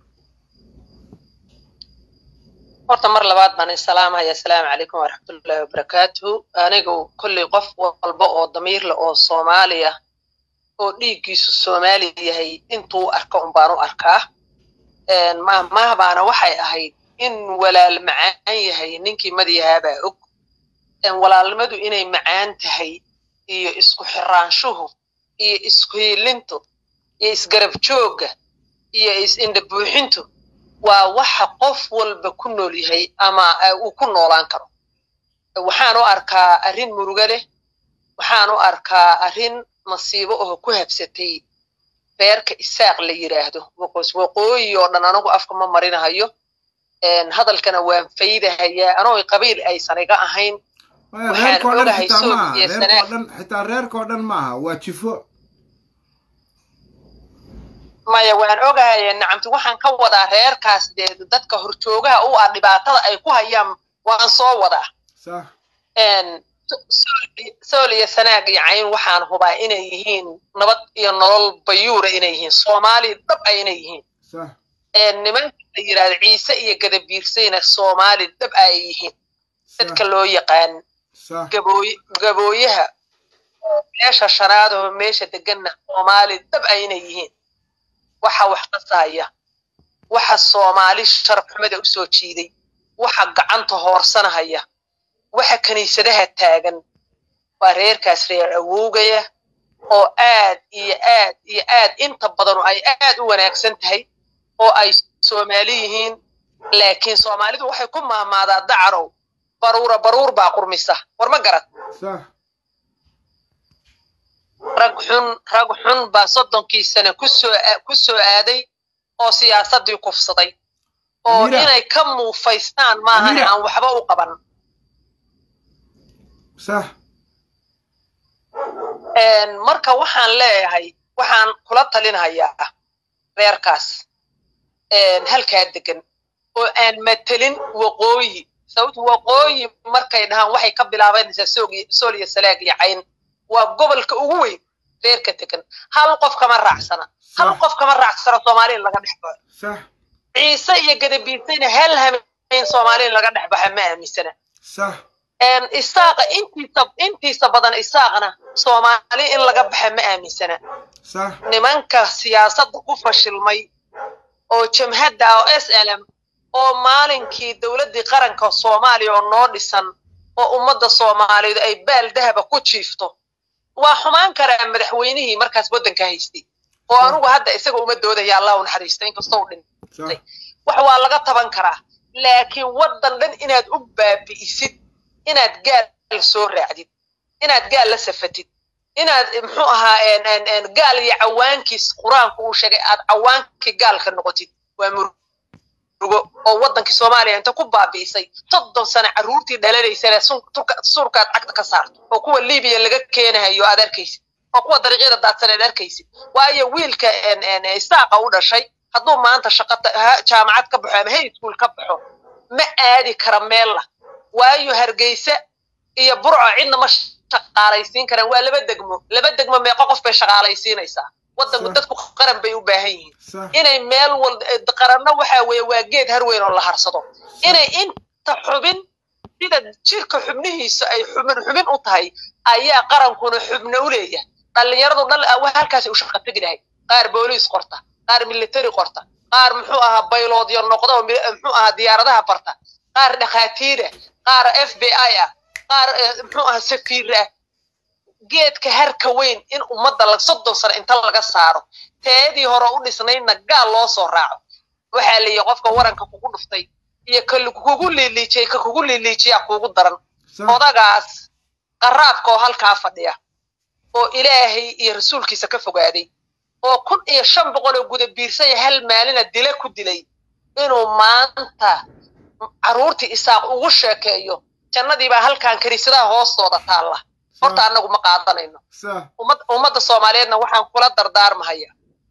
horta mar labaad baan isalaamaya asalaamu calaykum waraxmatullaahi wabarakaatuhu anigu kolley qof walba oo damiir leh oo soomaaliya oo dhiiggiisu soomaali yahay intuu arka un baan u arkaa mahmahbaana waxay ahayd in walaal macaan yahay ninkii madayahaabaa og walaalnimadu inay macaan tahay iyo isku xiraanshuhu iyo isku hiilintu iyo isgarab joogga iyo is-indha buuxintu waa waxa qof walba ku nool yahay ama uu ku noolaan karo waxaan u arkaa arrin murugo leh waxaan u arkaa arrin masiibo oo ku habsatay beerka isaaq la yidhaahdo waqoos waqooyi oo dhan anigu afka ma marinahayo hadalkana waan faydahayaa anoo qabiil aysan iga ahayn maya Waxaan reerkao dhan ogahay xitaa soog maaha iyo reerkao sanaag. dhan xitaa reerkao dhan maaha waa jifo maya waan ogahay nacamti waxaan ka wadaa reerkaas dee dadka horjoogaha u ah dhibaatada ay ku hayaan waan soo wadaa sax sool iyo sanaag iyo cayn waxaan hubaa inay yihiin nabad iyo nolol bayuura inay yihiin soomaali dhab a inay yihiin sax nimanka la yidhahdo ciise iyo gadabiirsayna soomaali dhab a ay yihiin dadka sax loo yaqaan sax gabooy gabooyaha oo meesha shanaad oo meesha deganna soomaali dhab a inay yihiin waxa wax qasaya waxa soomaali sharaf xumada u soo jiiday waxa gacanta hoorsanahaya waxa kiniisadaha taagan waa reerkaas reer awowgaya oo aad iyo aad iyo aad inta badanu ay aad u wanaagsan tahay oo ay soomaali yihiin laakiin soomaalidu waxay ku maamaadaa dacarow baruura baruur baa qurmisa war ma garad sax rag xun rag xun baa soddonkii sane kusoo ku soo aaday oo siyaasaddii kufsaday oo Amira. inay ka muufaystaan maahan Amira. aan waxba u qaban sax Een, marka waxaan leeyahay waxaan kula talinhayaa reerkaas een, halkaa degan oo aan matelin waqooyi sababto waqooyi markay dhahaan waxay ka bilaabanaysaa soog iyo- sool iyo salaag iyo cayn waa gobolka ugu weyn reerka degan hal qof kama raacsana hal Sax. qof kama raacsana soomaali in laga dhex baxo sax ciise iyo gadabiisayna hal hameen soomaali in laga dhex baxa ma aaminsana sax een, isaaqa intiisa intiisa badan isaaqna soomaali in laga baxa ma aaminsana sax nimanka siyaasadda ku fashilmay oo jamhadda oo s l m oo maalinkii dowladdii qaranka soomaaliya oo noo dhisan oo ummadda soomaaliyeed ay baal dahaba ku jiifto waa xumaan karaa madaxweynihii markaas waddanka haystay oo anugu hadda isaga uma doodaya allah u naxariista inkastoo u dhin sax wax waa laga taban karaa laakiin waddan dhan inaad u baabi'isid inaad gaal soo raacdid inaad gaal la safatid inaad muxuu ahaa en- en- en gaal iyo cawaankiis qur-aanku uu sheegay aad cawaankii gaalka noqotid waa murugo oo waddankii soomaaliya inta ku baabi'isay soddon sano carruurtii dhalanaysana sun- turka- surkaad cagta ka saarto oo kuwa libiya laga keenahayo aad arkaysid oo kuwa dariiqyada daadsan aad arkaysid waayo wiilka en- en isaaqa u dhashay hadduu maanta shaqo ta- ha- jaamacad ka baxo ama high school ka baxo ma aadi kara meella waayo hargeysa iyo burco cidna ma shaqaalaysiin karaan waa laba degmo laba degmo meeqo qof bay shaqaalaysiinaysaa waddanku Sax. dadku qaran bay u baahan yihiin sax inay meel wal qaranna waxa weeye waa geed harweyn oo la harsado inay inta xubin sida jirka xubnihiisa ay xubin xubin u tahay ayaa qarankuna xubno u leeyahay dhallinyaradu dhal wa halkaasay u shaqa tegi lahay qaar booliis qorta qaar military qorta qaar muxuu ahaa bayloodyo noqda oo mi- muxuu ahaa diyaaradaha barta qaar dhakhaatiira qaar f b i ah qaar eh, muxuu ahaa safiir ah geedka harka weyn in ummadda la soddon sano inta laga saaro teedii hore u dhisnaydna gaal loo soo raaco waxaa la yihi qofka waranka kugu dhuftay iyo ka kugu liiliijiyay ka kugu liiliijiyaa kuugu daran sax odagaas qaraabka oo halkaa fadhiya oo ilaahay iyo rasuulkiisa ka fogaaday oo kun iyo shan boqol oo guda biirsaya hal maalina dila ku dilay inuu maanta carruurtii isaaq ugu sheekeeyo jannadiibaa halkan kaniisadaha hoostooda taalla horta annagu ma qaadanayno sax ummad ummadda soomaaliyeedna waxaan kula dardaarmahaya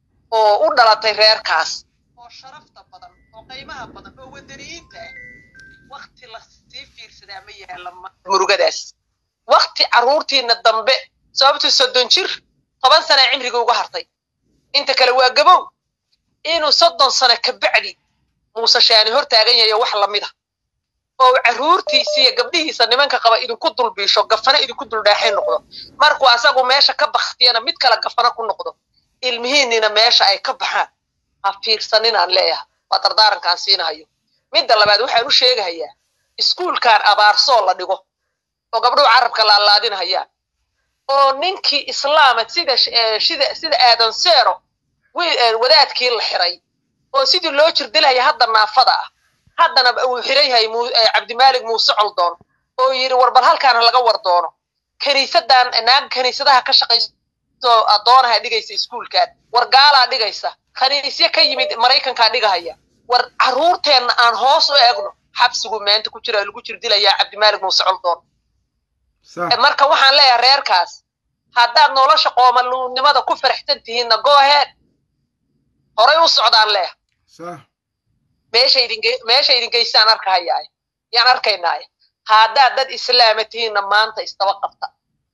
oo u dhalatay reerkaas oo sharafta badan oo qiimaha badan oo wadaniyiinta ah wakti lasii fiirsadaa ma yaala ma- murugadaas wakti carruurtiina dambe sababtuu soddon jir toban sana cimriga uga hartay inta kale waa gabow inuu soddon sano ka bacdi muuse shaani hor taagan yahay wax lamida oo carruurtiisa iyo gabdhihiisa nimanka qaba idinku dulbiisho gafana idinku duldhaaxay noqdo markuu asagu meesha ka baktiyana mid kale gafana ku noqdo ilmihiinina meesha ay ka baxaan ha fiirsaninaan leeyahay waa dardaarankaan siinahayo midda labaad waxaan u sheegahayaa iskuulkan abaarsoo la dhigo oo gabdhuhu carabka laalaadinhayaan oo ninkii islaama sida eh, sida sida aadan seero wi- eh, wadaadkii la xiray oo sidii loo jirdilaya hadda naafada ah haddana uu xiran yahay Mu- eh, cabdimaalik muuse coldoon oo yidhi war bal halkaana laga war doono kaniisadan naag kaniisadaha ka shaqayso addoonaha dhigaysa iskuulkan war gaalaa dhigaysa kaniisyo ka yimid maraykankaa dhigahaya war carruurteenna aan hoos u eegno xabsigu maanta ku jira lagu jirdilayaa cabdimaalik muuse coldoon sax marka waxaan leeyahay reerkaas haddaad nolosha qoomaluunimada ku faraxsan tihiinna go ahead horay u socdaan leeh sax meesha idin ge- meesha idin geysaan arkahayaay yaan arkaynaaye haddaad dad islaama tihiinna maanta istaba qabta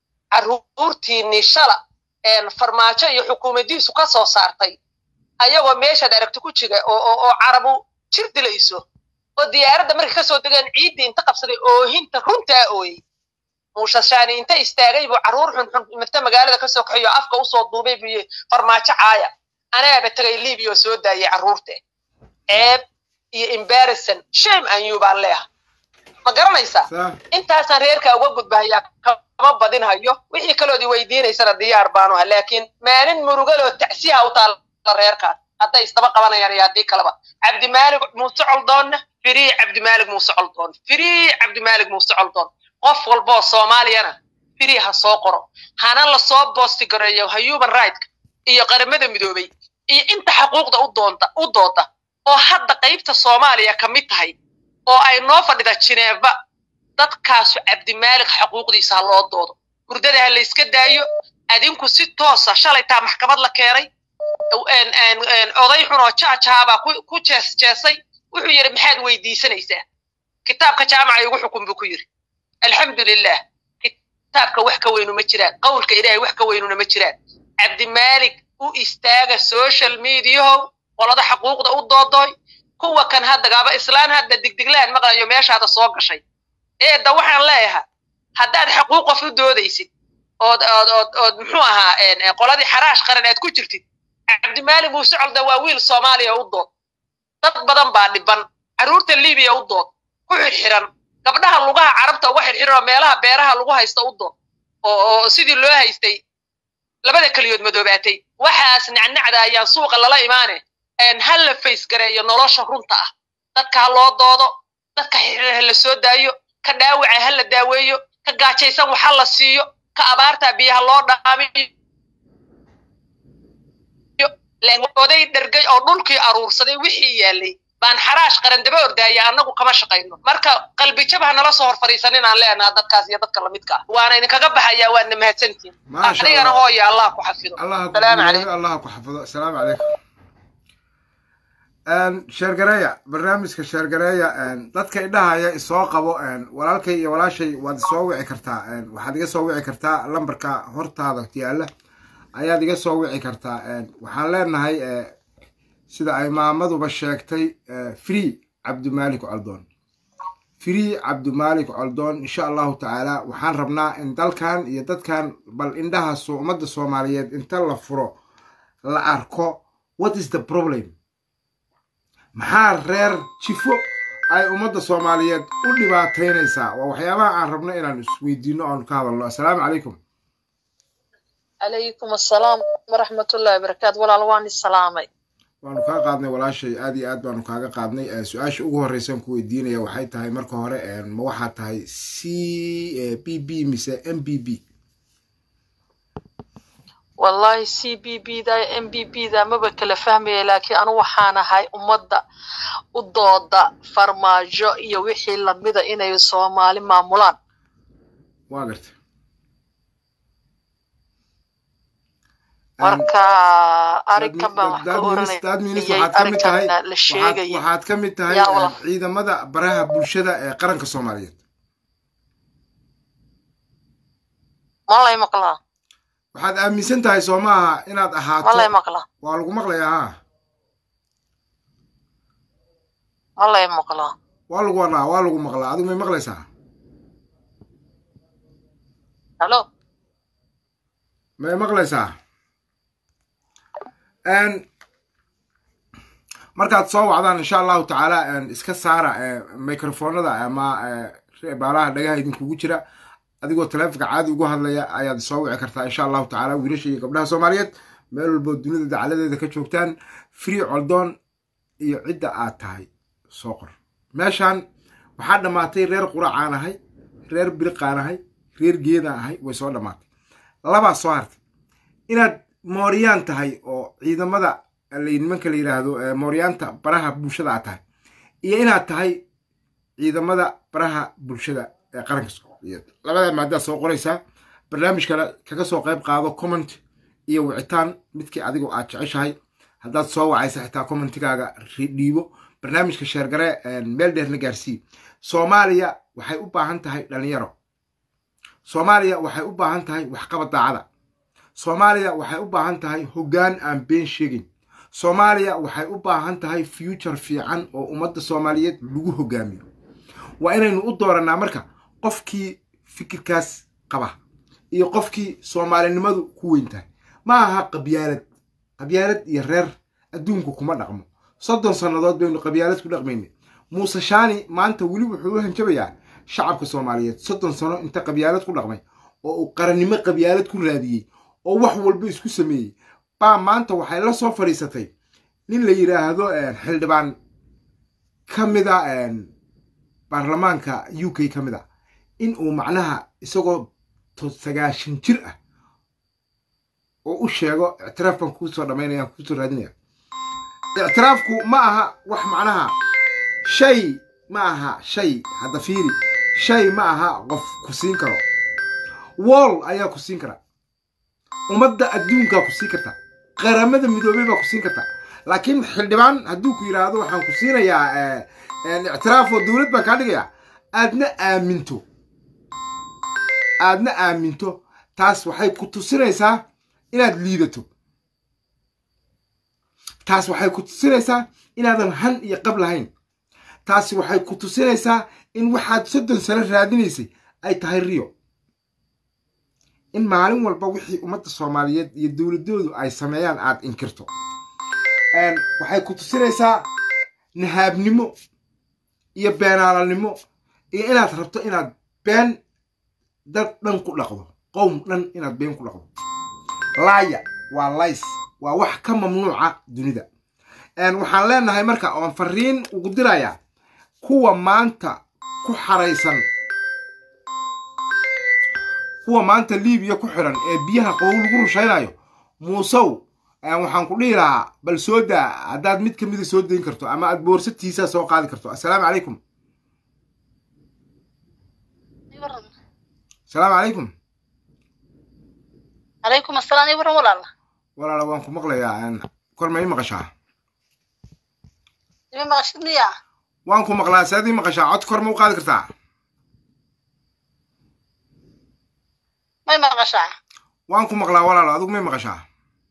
carruurtiinii shala een farmaajo iyo xukuumaddiisu ka soo saartay ayagoo meeshaad aragti ku jira oo oo oo carabu jir dilayso oo diyaaradda markay ka soo degeen ciiddii inta qabsaday oohinta runtaa ooyey muushashaani inta istaagay buu carruur xunxun mata magaalada ka soo kaxeeyo afka usoo duubay buu yidhi farmaajo caaya anaaba tegay libiya oo soo daayay carruurte ceeb iyo embarrason shame aan you baan leeyahay ma garanaysaa sax intaasaan reerka uga gudbahayaa kama badinhayo wixii kalood i weydiinaysana diyaar baanu ha laakiin maalin murugaloo tacsiha u taalla reerkaas hadday istaba qabanayaan iyo haddii kaleba cabdimaalik muuse coldoonna firii cabdimaalik muuse coldoon firii cabdimaalik muuse coldoon qof walboo soomaaliyana firii ha soo qoro hana lasoo boosti gareeyo human rightk iyo qaramada midoobay iyo inta xaquuqda u doonta u dooda oo hadda qaybta soomaaliya ka mid tahay oo ay noo fadhida jineeba dadkaasu cabdimaalik xaquuqdiisa ha loo doodo hurdada ha la iska daayo adinku si toosa shalaytaa maxkamad la keenay een- een- een oday xun oo jaajaabaa ku ku jees jeesay wuxuu yidhi maxaad weydiisanaysaa kitaabka jaamaca igu xukun buu ku yidhi alxamdulilah kitaabka wax ka weynu ma jiraan qowlka ilaahay wax ka weynuna ma jiraan cabdimaalik u istaaga social mediahow qolada xaquuqda u doodoy kuwa kan hadda gaaba islaan hadda digdiglaan maqlayo meeshaada soo gashay eedda waxaan leeyahay haddaad xaquuq qof u doodaysid ood ood ood ood muxuu ahaa een, een, qoladii xaraash qaran aad ku jirtid cabdimaalik muuse colda waa wiil soomaaliya u dood dad badan baa dhiban carruurta libiya u dood ku xirxiran gabdhaha lugaha carabta uga xirxiran oo meelaha beeraha lagu haysta u dood oo oo sidii loo haystay labada keliyood madoobaatay waxaas nacnacda ayaan suuqa lala imaane een ha la fays gareeyo nolosha runta ah dadka ha loo doodo dadka xirxiran ha la soo daayo ka dhaawaca ha la daaweeyo ka gaajaysan wax ha la siiyo ka abaarta biyaha loo dhaamiyo laakiin oday dhergay oo dhulkii aruursaday wixii yaalay baan xaraash qaran daba ordaaya annagu kama shaqayno marka qalbijab ha nala soo hor fadhiisanin aan leenaha dadkaas iyo dadka lamidka ah waana idinkaga baxayaa waadna mahadsantihin Maasha adigana Allah. hooya allah ku xafido allah ku salaamu guuleeyo, calaykum allah ku xafido asalaamu calaykum sheergareeya barnaamijka sheergareeya dadka idhahaya isoo qabo walaalkay iyo walaashay waad isoo wici kartaa waxaad iga soo wici kartaa lambarka hortaada yaalla ayaad iga soo wici kartaa waxaan leenahay sida ay maamaduba sheegtay free cabdimalik coldoon free cabdimalik coldoon insha allahu tacaala waxaan rabnaa in dalkan iyo dadkan bal indhaha ummadda soomaaliyeed inta la furo la arko what is the problem maxaa reer jifo ay ummadda soomaaliyeed u dhibaataynaysaa waa waxyaabaha aan rabno inaan isweydiino oon ka hadalno assalaamu calaykum calaykum assalaam waraxmatullahi wabarakaatu walaal waan isalaamay waanu kaa qaadnay walaashay aad iyo aad baanu kaaga qaadnay su-aasha ugu horreysaan ku weydiinaya waxay tahay marka hore ma waxaa tahay c b b mise m b b wallahi c b b da m b b da maba kala fahmaya laakiin anu waxaan ahay ummadda u dooda farmaajo iyo wixii lamida inay soomaali maamulaan waa garta marka arrinkan baan wax ka oranayay arrinkan la sheegaya waxaad ka mid tahay ciidamada baraha bulshada ee qaranka soomaaliyeed malay maqlaa waxaad aaminsan tahay soo maaha inaad ahaato malay maqlaa waa lagu maqlayaa ha malay maqlaa waa lagu wadhaa waa lagu maqlaa adigu may maqlaysaa halo may maqlaysaa markaad soo wacdaan insha allahu tacaala iska saara microfonada ama baalaha dhagaha idinkugu jira adigoo taleefonka caadi ugu hadlaya ayaad soo wici kartaa insha allahu tacaala wiilasha iyo gabdhaha soomaaliyeed meel walboo dunida dacaladeeda ka joogtaan free coldoon iyo cidda aad tahay soo qor meeshan waxaa dhammaatay reer quracaan ahay reer biriqaan ahay reer geedaan ahay way soo dhammaatay labaa soo hartay inaad mooryaan tahay oo ciidamada nimanka la yidhaahdo mooryaanta baraha bulshada aad tahay iyo inaad tahay ciidamada baraha bulshada ee qaranka soomaaliyeed labadaa maadaad soo qoraysaa barnaamijkana kaga soo qayb qaado comment iyo wicitaan midkii adigoo aad jeceshahay haddaad soo wacaysa xitaa commentigaaga dhiibo barnaamijka sheergare meel dheerna gaarsii soomaaliya waxay u baahan tahay dhalinyaro soomaaliya waxay u baahan tahay waxqabad daacada soomaaliya waxay u baahan tahay hoggaan aan been sheegin soomaaliya waxay u baahan tahay future fiican oo ummadda soomaaliyeed lagu hoggaamiyo waa inaynu u doorannaa marka qofkii fikirkaas qaba iyo qofkii soomaalinimadu ku weyn tahay ma aha qabyaalad qabyaalad iyo reer adduunku kuma dhaqmo soddon sannadood baynu qabyaalad ku dhaqmayna muuse shaani maanta weli wuxuu u hanjabayaa shacabka soomaaliyeed soddon sano inta qabyaalad ku dhaqmay oo uu qarannimo qabyaalad ku raadiyey oo wax walba isku sameeyey baa maanta waxay la soo fadhiisatay nin la yidhaahdo xildhibaan ka mida baarlamaanka u k ka mid a in uu macnaha isagoo sagaashan jir ah oo u sheego ictiraaf baan kuusoo dhamaynaya kuusoo raadinaya ictiraafku ma aha wax macnaha shay ma aha shay hadda fiiri shay ma aha qof ku siin karo wool ayaa ku siin kara ummadda adduunkaa ku siin karta qaramada midoobey baa ku siin karta laakiin xildhibaan hadduu ku yidhaahdo waxaan ku siinayaa ictiraaf oo dowlad baan kaa dhigayaa aadna aaminto aadna aaminto taas waxay ku tusinaysaa inaad liidato taas waxay ku tusinaysaa inaadan han iyo qab lahayn taasi waxay ku tusinaysaa in waxaad soddon sano raadinaysay ay tahay riyo in maalin walba wixii ummadda soomaaliyeed iyo dowladoodu ay sameeyaan aad inkirto waxay ku tusinaysaa nahaabnimo iyo beenaalanimo iyo inaad rabto inaad been dad dhan ku dhaqdo qowm dhan inaad been ku dhaqdo laaya waa lays waa wax ka mamnuuca dunida waxaan leenahay marka oon fariin ugu dirayaa kuwa maanta ku xaraysan kuwa maanta libiya ku xiran ee biyaha qabow lagu rushaynayo muusow waxaan ku dhihi lahaa bal soo daa haddaad mid kamida soo dayn karto ama aad boorsatiisaa soo qaadi karto assalaamu calaykum asalaamu calaykum calaykum asalaam waran walaala walaala waan ku maqlayaa kor ma i maqashaa ima maqashid miya waan ku maqlaa saadii maqashaa cod kor ma u qaadi kartaa may maqashaa waan ku maqlaa walaalo adigu may maqashaa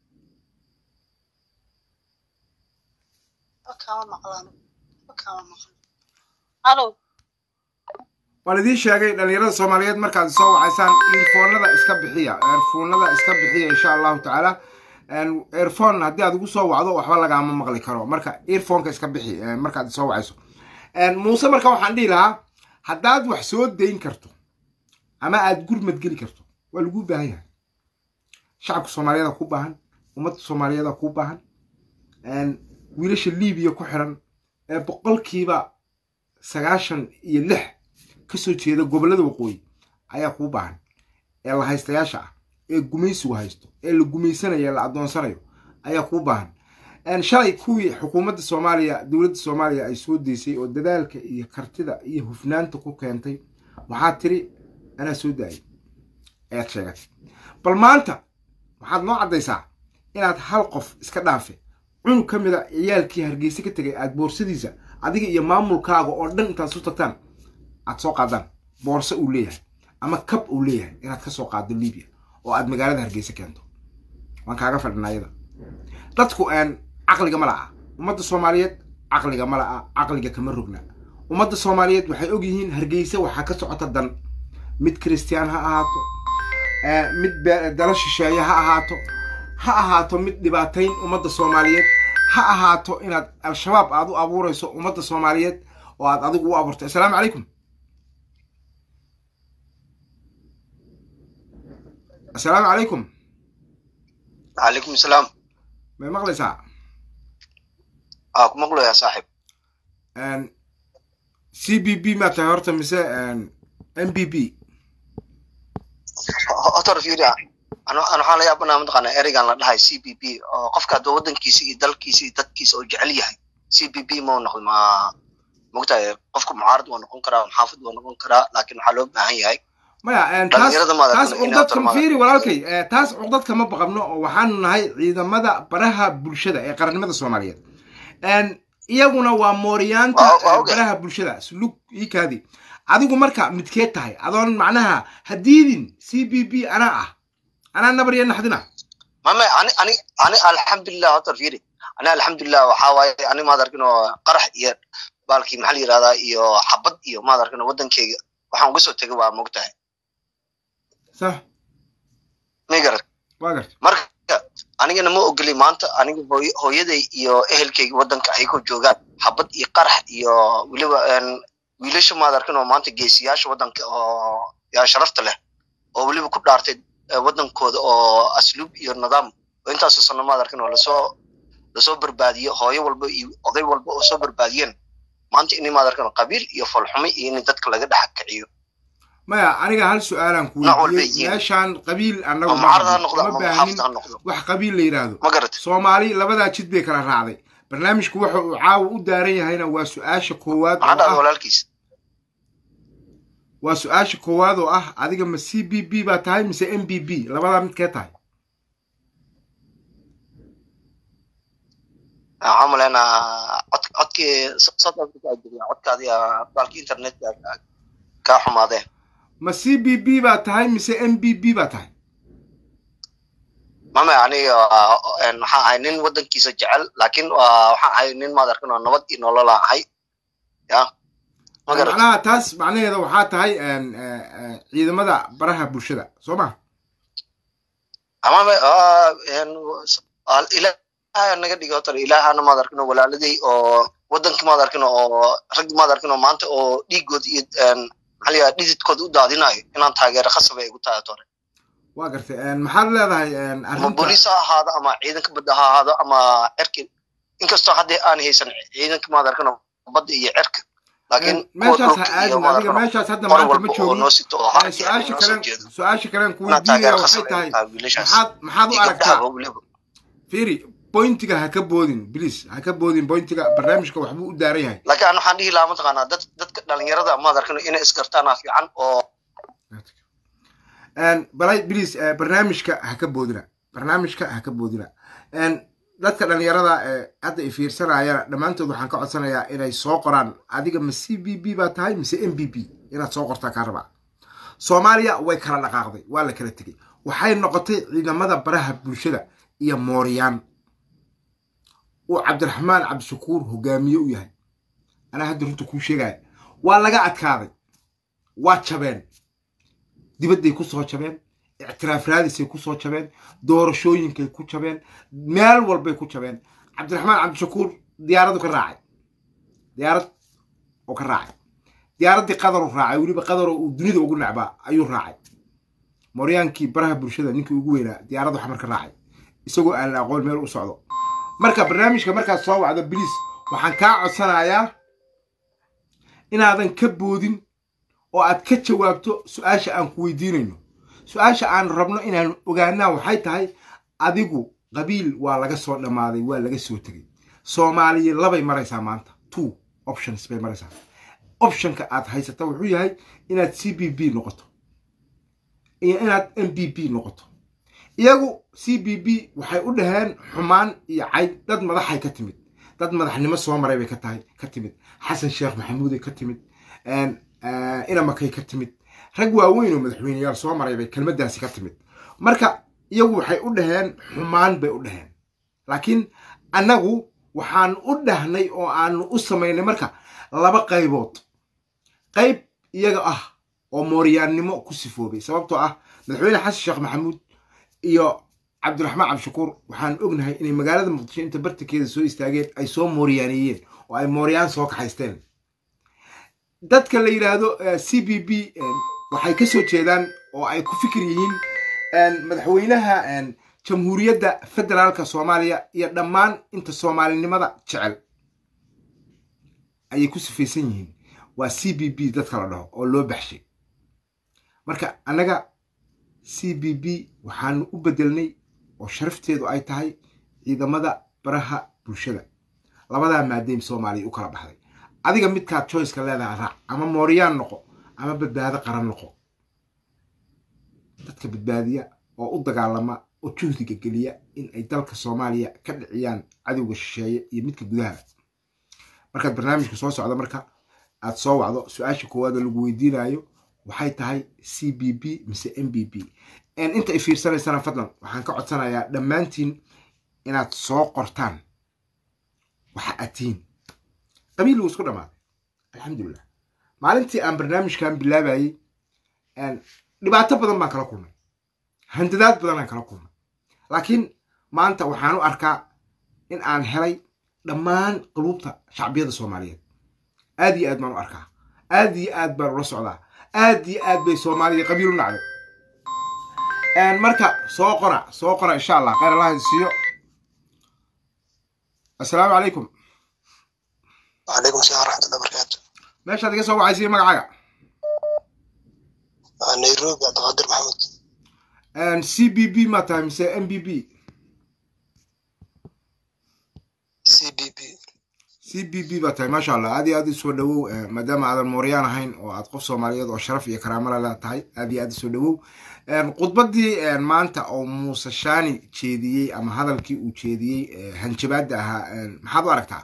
wakaama maqlaan wakaama maqlan halo waan idiin sheegay dhalinyarada soomaaliyeed markaad soo wacaysaan earfoonada iska bixiya earfoonada iska bixiya insha allahu tacaala earphone haddii aad ugu soo wacdo waxba lagaama maqli karo marka earphoneka iska bixi markaad soo wacayso muuse marka waxaan dhihi lahaa haddaad wax soo dayn karto ama aad gurmad geli karto waa laguu baahan yahay shacabka soomaaliyeeda ku baahan ummadda soomaaliyeeda ku baahan wiilasha libiya ku xiran ee boqolkiiba sagaashan iyo lix kasoo jeeda gobollada waqooyi ayaa kuu baahan ee la haystayaasha ah ee gumaysigu haysto ee la gumaysanayo ee la addoonsanayo ayaa kuu baahan shalay kuwii xukuumadda soomaaliya dowladda soomaaliya ay soo deysay oo dadaalka iyo kartida iyo hufnaanta ku keentay waxaad tiri anaa soo daayay ayaad sheegatay bal maanta waxaad noo caddaysaa inaad hal qof iska dhaafe cunug ka mid a ciyaalkii hargeysa ka tegay aad boorsadiisa adiga iyo maamulkaaga oo dhan intaad su tagtaan aad soo qaadaan boorso uu leeyahay ama kab uu leeyahay inaad ka soo qaado libiya oo aad magaalada hargeysa keento waan kaaga fadhinaa iyada dadku caqliga ma la'a ummadda soomaaliyeed caqliga ma la'a caqliga kama rogna ummadda soomaaliyeed waxay og yihiin hargeysa waxaa ka socota dan mid kiristiyaan ha ahaato mid dala shisheeye ha ahaato ha ahaato mid dhibaatayn ummadda soomaaliyeed ha ahaato inaad al-shabaab aad u abuurayso ummadda soomaaliyeed oo aad adigu u abuurto assalaamu calaykum assalaamu calaykum calaykum asalaam may maqlaysaa aa ku maqlayaa saaxib c b b maa tahay horta mise m b b hotor fiiri ana waxaan la yaabanaa mataqaanaa ereygan la dhahay c b b oo qofka hadduu waddankiisa iyo dalkiisa iyo dadkiisa oo jecel yahay c b b mau noqdo ma mogtahay qofku mucaarad waa noqon karaa maxaafid waa noqon karaa laakiin waxaa loo baahan yahay maya taas taas cuqdadka fiiri walaalkay taas cuqdadka ma baqabno oo waxaanu nahay ciidamada baraha bulshada ee qarannimada soomaaliyeed iyaguna waa mooriyaanta baraha bulshada sulug iikaadi adigu marka midkeed tahay adoon macnaha hadiidin c b b anaa ah anaa nabar iyo naxdina mame ani ani ani alxamdulilah hotor fiiri ani alxamdulilah waxaa waaye ani maad arkin oo qarax iyo baalkii maxaa la yirahdaa iyo xabad iyo maad arkin oo waddankeyga waxaan uga soo tegay waa mogtahay sax may garat waa garta marka anigana ma ogoli maanta aniga hooy hooyaday iyo ehelkayga waddanka ayagoo joogaan xabad iyo qarax iyo weliba wiilasha maad arkin oo maanta geesiyaasha waddanka oo yaa sharafta leh oo weliba ku dhaartay waddankooda oo asluub iyo nidaam oo intaasoo sano maad arkin oo lasoo lasoo barbaadiyo hooyo walba iyo oday walba oo soo barbaadiyeen maanta inay maad arkin qabiil iyo falxumi iyo in dadka laga dhex kiciyo maya aniga hal su-aalaan ku weydiiyey meeshaan qabiil annagu mucaarad ha noqdo ma ama baahin muxaafid ha noqdo wax qabiil la yidhaahdo ma garat soomaali labadaa jid bay kala raacday barnaamijku waxa uu caawa u daaran yahayna waa su-aasha koowaad maxaa oo dhacda ah walaalkiis waa su-aasha koowaad oo ah adiga ma c b b baa tahay mise m b b labadaa midkee tahay waxaan maleynayaa cod codkii south africa aa jiriya codkaadii baalkii internetka kaa xumaadeen ma c b b baa tahay mise m b b baa tahay mame aniga waxaan ahay nin waddankiisa jecel laakiin waa waxaan ahay nin maad arkin oo nabad iyo nolol aan ahay ya ma garat macnaha taas macnaheeda waxaa tahay ciidamada baraha bulshada soo ma amame ilaaha naga dhigi hotar ilaahana maad arkin oo walaaladay oo waddankii maad arkin oo raggi maad arkin oo maanta oo dhiigood iyo maxaa la yidhaha dhididkooda u daadinayo inaan taageero khasab ay igu tahay hore waa gartay maxaad leedahay ama arrinta booliis ha ahaado ama ciidanka badda ha ahaado ama cerki inkastoo haddii aan haysan ciidanka maad arkin oo badda iyo cerka laakiin kuwa meeshaas ha dhulka iyo aadin maad adiga arkin meeshaas hadda mar maanta ma walba oo joogin noo sito oo Eh, harkii su-aasha noo soo kalen jeedo su-aasha kalen ku inaan weydiinaya taageero waxay khasab ay tahay tahay wiilashaas maxaad maxaad u iyo aragtaa gabdhaha weliba fiiri bointiga ha ka boodin please ha ka boodin bointiga barnaamijka waxbuu u daaran yahay laakiin aan waxaan dhihi lahaa mataqaanaa dad dadka dhalinyarada maad arkin inay isgartaana fiican oo balay please eh, barnaamijka ha ka boodina barnaamijka ha ka boodina dadka dhalinyarada ee hadda i fiirsanayana dhammaantood waxaan ka codsanayaa inay soo qoraan adiga ma c b b baa tahay mise m b b inaad soo qortaa kaa rabaa soomaaliya way kala dhaqaaqday waa la kala tegey waxay noqotay ciidamada baraha bulshada iyo mooriyaan uu cabdiraxmaan cabdishakuur hogaamiye u yahay anaa hadda runta kuu sheegaya waa laga adkaaday waa jabeen dibadday ku soo jabeen ictiraaf raadisay ku soo jabeen doorashooyinkay ku jabeen meel walbay ku jabeen cabdiraxmaan cabdishakuur diyaaradu ka raacay diyaarad oo ka raacay diyaaraddii qadaruu raacay weliba qadaroo uu dunida ugu necbaa ayuu raacay mooryaankii baraha bulshada ninkii ugu weynaa diyaaraddu xamar ka raacay isagoo aan la aqoon meel u socdo marka barnaamijka markaad soo wacdo biliis waxaan kaa codsanayaa inaadan ka boodin oo aad ka jawaabto su-aasha aan ku weydiinayno su-aasha aan rabno inaan ogaanaa waxay tahay adigu qabiil waa laga soo dhammaaday waa laga soo tegey soomaaliya labay maraysaa maanta two options bay maraysaa optionka aad haysata wuxuu yahay inaad c b b noqoto iyo inaad m b b noqoto iyagu c b b waxay u dhaheen xumaan iyo cayd dad madaxay ka timid dad madaxnimo soo maray bay ka tahay ka timid xasan sheekh maxamuuday ka timid inamakay ka timid rag waaweyn oo madaxweyneyaal soo maray bay kelmaddaasi ka timid marka iyagu waxay u dhaheen xumaan bay u dhaheen laakiin annagu waxaan u dhahnay oo aanu u samaynay marka laba qaybood qayb iyaga ah oo mooryaannimo ku sifoobay sababtoo ah madaxweyne xasan sheekh maxamuud iyo cabdiraxmaan cabdishakuur waxaan ognahay inay magaalada muqdisho inta bartankeeda soo istaageen ay soo mooriyaaneeyeen oo ay mooryaan soo kaxaysteen dadka la yidhaahdo c b b waxay ka soo jeedaan oo ay ku fikir yihiin madaxweynaha jamhuuriyadda federaalka soomaaliya iyo dhammaan inta soomaalinimada jecel ayay ku sifaysan yihiin waa c b b dadka la dhaho oo loo baxshay marka annaga c b b waxaanu u bedelnay oo sharafteedu ay tahay ciidamada baraha bulshada labadaa maadaym soomaaliya u kala baxday adiga midkaad choiceka leedahay raac ama mooryaan noqo ama badbaado qaran noqo dadka badbaadiya oo u dagaalama oo juhdiga geliya in ay dalka soomaaliya ka dhiciyaan cadowga shisheeye iyo midka gudaha markaad barnaamijka soo socda marka aad soo wacdo su-aasha koowaada lagu weydiinayo waxay tahay c b b mise m b b inta ay fiirsanaysana fadlan waxaan ka codsanayaa dhammaantiin inaad soo qortaan waxa aad tihiin qabiil wuu isku dhammaaday alxamdulilah maalintii aan barnaamijkan bilaabayey dhibaato badan baan kala kulmay handadaad badan aan kala kulmay laakiin maanta waxaan u arkaa in aan helay dhammaan quluubta shacbiyada soomaaliyeed aad iyo aad baan u arkaa aad iyo aad baan ula socdaa aad iyo aad bay soomaaliya qabiil u nacday marka soo qora soo qora insha allah khayr allah siiyo assalaamu calaykum وعليكم السلام ورحمة الله وبركاته meeshaad iga soo wacaysiiyo magacaaga نيروبي عبد القادر محمود c b b ma tahay mise m b b سي بي بي c b b baa tahay maasha allah aad iyo aad isoo dhawow maadaama aadan mooryaan ahayn oo aad qof soomaaliyeed oo sharaf iyo karaamo lala tahay aad iyo aad isoo dhawow khudbaddii maanta oo muuse shaani jeediyey ama hadalkii uu jeediyey hanjabaadda ahaa maxaad u aragtaa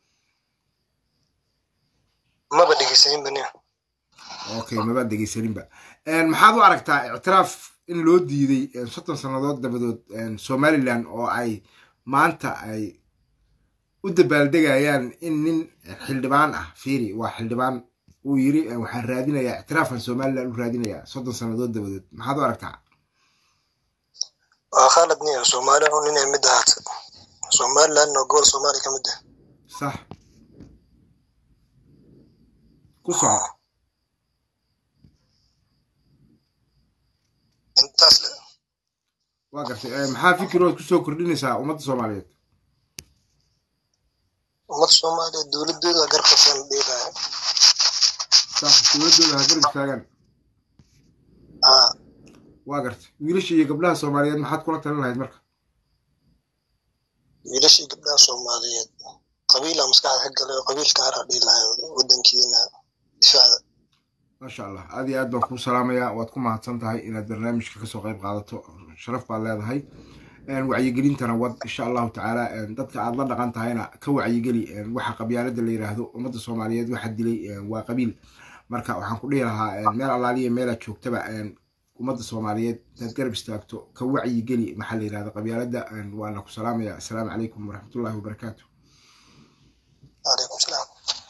ما بدي قسمين بني okay mabaad dhegeysaninba maxaad u aragtaa ictiraaf in loo diiday soddon sannadood dabadood somalilan oo ay maanta ay u dabaaldegayaan in nin xildhibaan ah fiiri waa xildhibaan uu yiri waxaan raadinayaa ictiraafan somalilan u raadinayaa soddon sannadood dabadood maxaad u aragtaa خالد نيا سومالي ونين مدهات سومالي لأنه قول سومالي كمده sax ku soco انتاس waa gartay maxaa fikirood kusoo kordhinaysaa ummadda soomaaliyeed ummad soomaaliya dowladooda garqasan dhiilaaya sax dowladdooda ha garab istaagaan haa waa gartay wiilasha iyo gabdhaha soomaaliyeed maxaad kula talin lahayd marka wiilashii gabdhaha soomaaliyeed qabiila maskaxda ka galay oo qabiilka haraa dhiilaya wadankiina difacda maasha allah aad iyo aad baan kuu salaamayaa waad ku mahadsan tahay inaad barnaamijka kasoo qayb qaadato sharaf baad leedahay wacyigelintana wad insha allahu tacaala dadka aad la dhaqan tahayna ka wacyigeli waxa qabyaalada la yiraahdo ummadda soomaaliyeed waxa dilay waa qabiil marka waxaan ku dhihi lahaa meel allaaliya meelaad joogtaba ummadda soomaaliyeed inaad garab istaagto ka wacyigeli maxaa la yirahda qabyaalada waana ku salaamaya assalaamu calaykum waraxmatullahi wabarakaatu calaykum salaam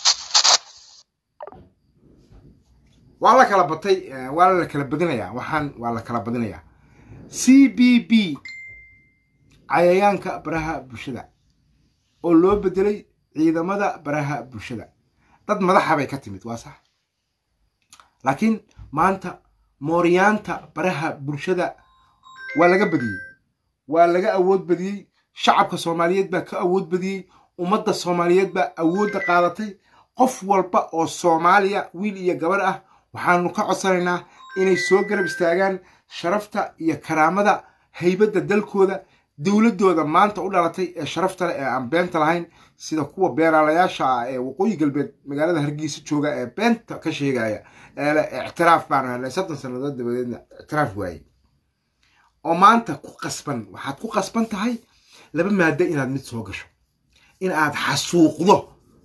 waa la kala batay waa la kala badinayaa waxaan waa la kala badinayaa c b b cayayaanka baraha bulshada oo loo bedelay ciidamada baraha bulshada dad madaxa bay ka timid waa sax laakiin maanta mooryaanta baraha bulshada waa laga badiyey waa laga awood badiyey shacabka soomaaliyeed baa ka awood badiyey ummadda soomaaliyeed baa awoodda qaadatay qof walba oo soomaaliya wiil iyo gabar ah waxaanu ka codsanaynaa inay soo garab istaagaan sharafta iyo karaamada haybadda dalkooda dowladdooda maanta u dhalatay ee sharafta leh ee aan beenta lahayn sida kuwa beenaalayaasha ah ee waqooyi galbeed magaalada hargeysa jooga ee beenta ka sheegaya ee leh ictiraaf baanu helnay soddon sannadood dabadeedna ictiraaf waaye oo maanta ku qasban waxaad ku qasban tahay laba maado inaad mid soo gasho in aad xasuuqdo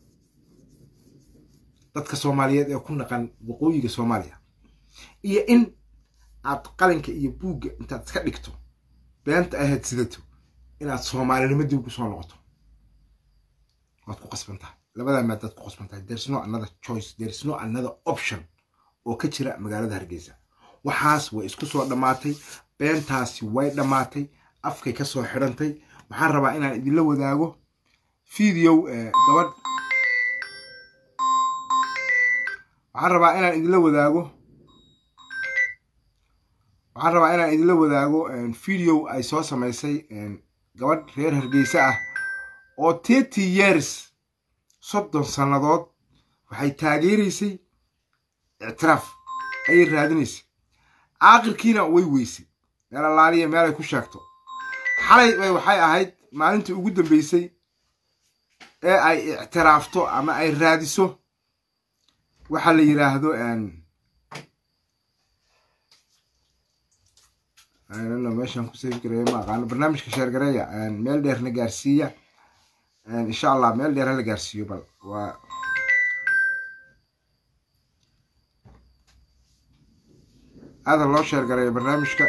dadka soomaaliyeed ee ku naqan waqooyiga soomaaliya iyo in aad qalinka iyo buugga intaad iska dhigto beenta ahayd sidato inaad soomaalinimo dib ugu soo noqoto waad ku qasban tahay labadaa maadaad ku qasban tahay there's no another choice there's no another option oo ka jira magaalada hargeysa waxaas way isku soo dhammaatay beentaasi way dhammaatay afkay ka soo xidhantay waxaan rabaa inaan idinla wadaago video gabadh waxaan rabaa inaan idinla wadaago waxaan rabaa inaan idinla wadaago video ay soo samaysay gabadh reer hargeysa ah oo thirty years soddon sannadood waxay taageeraysay ictiraaf ayay raadinaysay aakhirkiina way weysay meel allaaliya meel ay ku sheegto xalay bay waxay ahayd maalintii ugu dambeysay ee ay ictiraafto ama ay raadiso waxa la yiraahdo meeshaan ku safi gareeya ma aqaano barnaamijka sheergareeya meel dheerna gaarsiiya insha allah meel dheer hala gaarsiiyo bal waa aada loo sheergareeya barnaamijka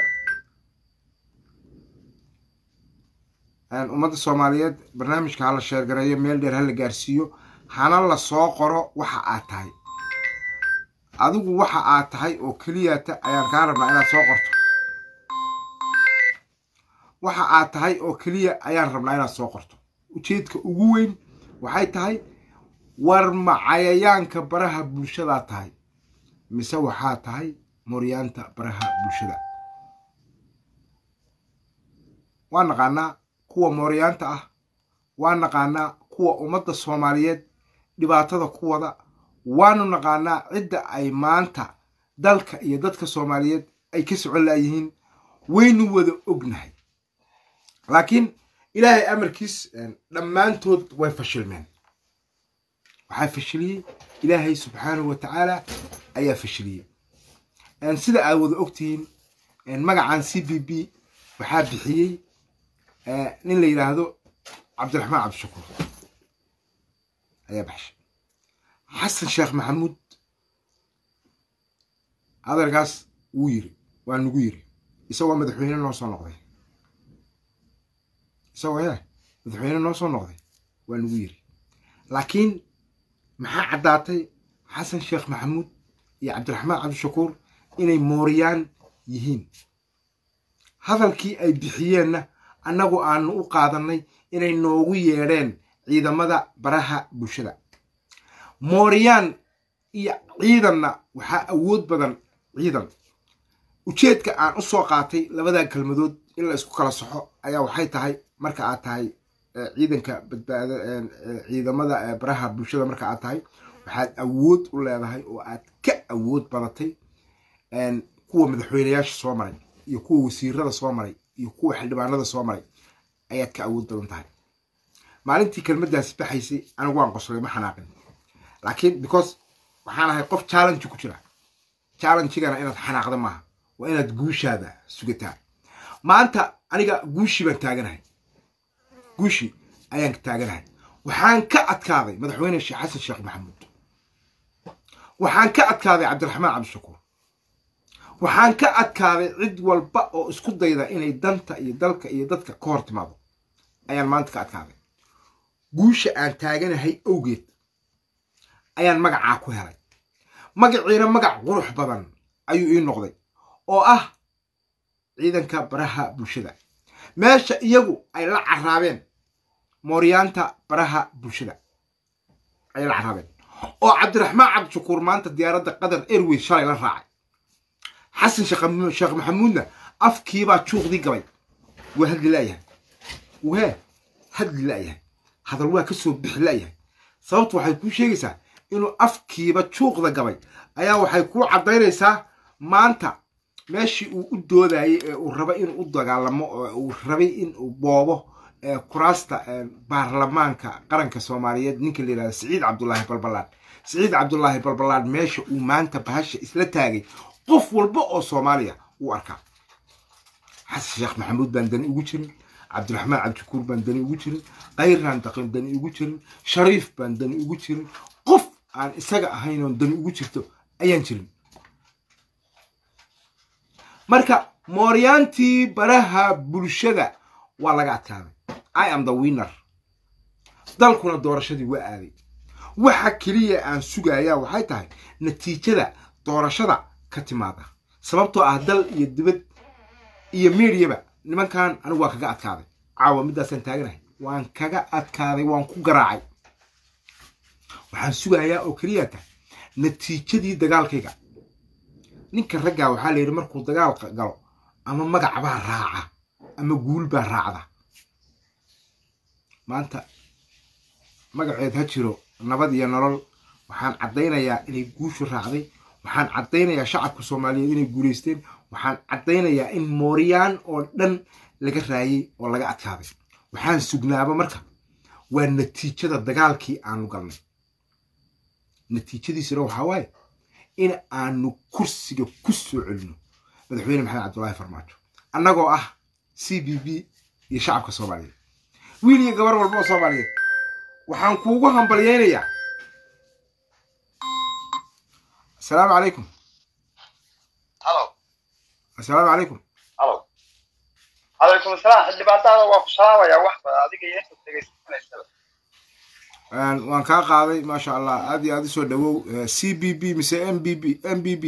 ummadda soomaaliyeed barnaamijka hala sheergareeyo meel dheer hala gaarsiiyo hana la soo qoro waxa aad tahay adigu waxa aad tahay oo keliyata ayaan kaa rabnaa inaad soo qorto waxa aad tahay oo keliya ayaan rabnaa inaad soo qorto ujeedka ugu weyn waxay tahay war ma cayayaanka baraha bulshadaa tahay mise waxaa tahay moryaanta baraha bulshada waa naqaanaa kuwa mooryaanta ah waa naqaanaa kuwa ummadda soomaaliyeed dhibaatada ku wada waanu naqaanaa cidda ay maanta dalka iyo dadka soomaaliyeed ay ka socon laayihiin waynu wada ognahay laakiin ilaahay amarkiis dhammaantood way fashilmeen waxaa fashiliyey ilaahay subxaanahu wa tacaala ayaa fashiliyey sida aad wada ogtihiin magacan c b b waxaa bixiyey nin la yidhaahdo cabdiraxmaan cabdishakuur ayaa baxshay xasan sheekh maxamuud hadalkaas wuu yiri waa nagu yiri isagoo madaxweyne noo soo noqday isagoo ya madaxweyne noo soo noqday waa nagu yiri laakiin maxaa caddaatay xasan sheekh maxamuud iyo cabdiraxmaan cabdishakuur inay mooriyaan yihiin hadalkii ay bixiyeenna annagu aanu u qaadannay inay noogu yeedheen ciidamada baraha bulshada mooriyaan iyo ciidanna waxaa awood badan ciidan ujeedka aan u soo qaatay labadan kelmadood in la isku kala soxo ayaa waxay tahay marka aad tahay ciidanka badbaada ciidamada baraha bulshada marka aad tahay waxaad awood u leedahay oo aad ka awood badatay kuwa madaxweyneyaasha soo maray iyo kuwa wasiirada soo maray iyo kuwa xildhibaanada soo maray ayaad ka awood badan tahay maalintii kelmaddaasi baxaysay anigu waan qoslay ma xanaaqin laakiin because waxaan ahay qof challenge ku jira challengigana inaad xanaaqda maaha waa inaad guushaada sugataa maanta aniga guushii baan taaganahay guushii ayaan taaganahay waxaan ka adkaaday madaxweyne sheekh xasan sheekh maxamuud waxaan ka adkaaday cabdiraxmaan cabdishakuur waxaan ka adkaaday cid walba oo isku dayda inay danta iyo dalka iyo dadka ka hor timaado ayaan maanta ka adkaaday guusha aan taaganahay awgeed ayaan magacaa ku helay magaciina magac qurux badan ayuu ii noqday oo ah ciidanka baraha bulshada meesha iyagu ay la caraabeen mooryaanta baraha bulshada ay la caraabeen oo cabdiraxmaan cabdishakuur maanta diyaaradda qatar airways shalay la raacay xasan sheekh maxamuudna afkiibaa juuqdii gabay waa hadli la'yahay wee hadli la'yahay hadal waa ka soo bixi la'yahay sababtu waxay kuu sheegaysaa inuu afkiiba juuqda gabay ayaa waxay kuu caddaynaysaa maanta meeshii uu u doodayay ee uu rabay inuu u dagaalamo oo uu rabay inuu boobo kuraasta baarlamaanka qaranka soomaaliyeed ninka la yidhahda siciid cabdulaahi balbalaan siciid cabdulaahi balbalaan meesha uu maanta bahasha isla taagay qof walba oo soomaaliya uu arkaa xasan sheekh maxamuud baan dani ugu jirin cabdiraxmaan cabdishakuur baan dani ugu jirin kayraan daqin dani ugu jirin shariif baan dani ugu jirin qof aan isaga ahayn oon dani ugu jirto ayaan jirin marka mooryaantii baraha bulshada waa laga adkaaday i am the winner dalkuna doorashadii waa aaday waxa keliya aan sugayaa waxay tahay natiijada doorashada ka timaada sababtoo ah dal iyo dibad iyo miidiyaba nimankan anigu waa kaga adkaaday caawa middaasaan taaganahay waan kaga adkaaday waan ku garaacay waxaan sugayaa oo keliya tahay natiijadii dagaalkayga ninka raggaa waxaa la yidhi markuu dagaal galo ama magac baa raaca ama guul baa raacda maanta magaceed ha jiro nabad iyo nolol waxaan caddaynayaa inay guushu raacday waxaan caddaynayaa shacabka soomaaliyeed inay guulaysteen waxaan caddaynayaa in mooryaan oo dhan laga raayay oo laga adkaaday waxaan sugnaaba marka waa natiijada dagaalkii aanu galnay natiijadiisuna waxaa waaye in aanu kursiga ku soo celino madaxweyne maxamed cabdullaahi farmaajo annagoo ah c b b iyo shacabka soomaaliyeed wiil iyo gabar walba oo soomaaliyeed waxaan kuugu hambalyaynayaa asalaamu calaykum halo asalaamu calaykum halo calaykum asalaam xildhibaantaada waa ku salaamayaa wax badan adiga iyo inta dhegaysanaysaba waan kaa qaaday maasha allah aad iyo aad usoo dhawow c b b mise m b b m b b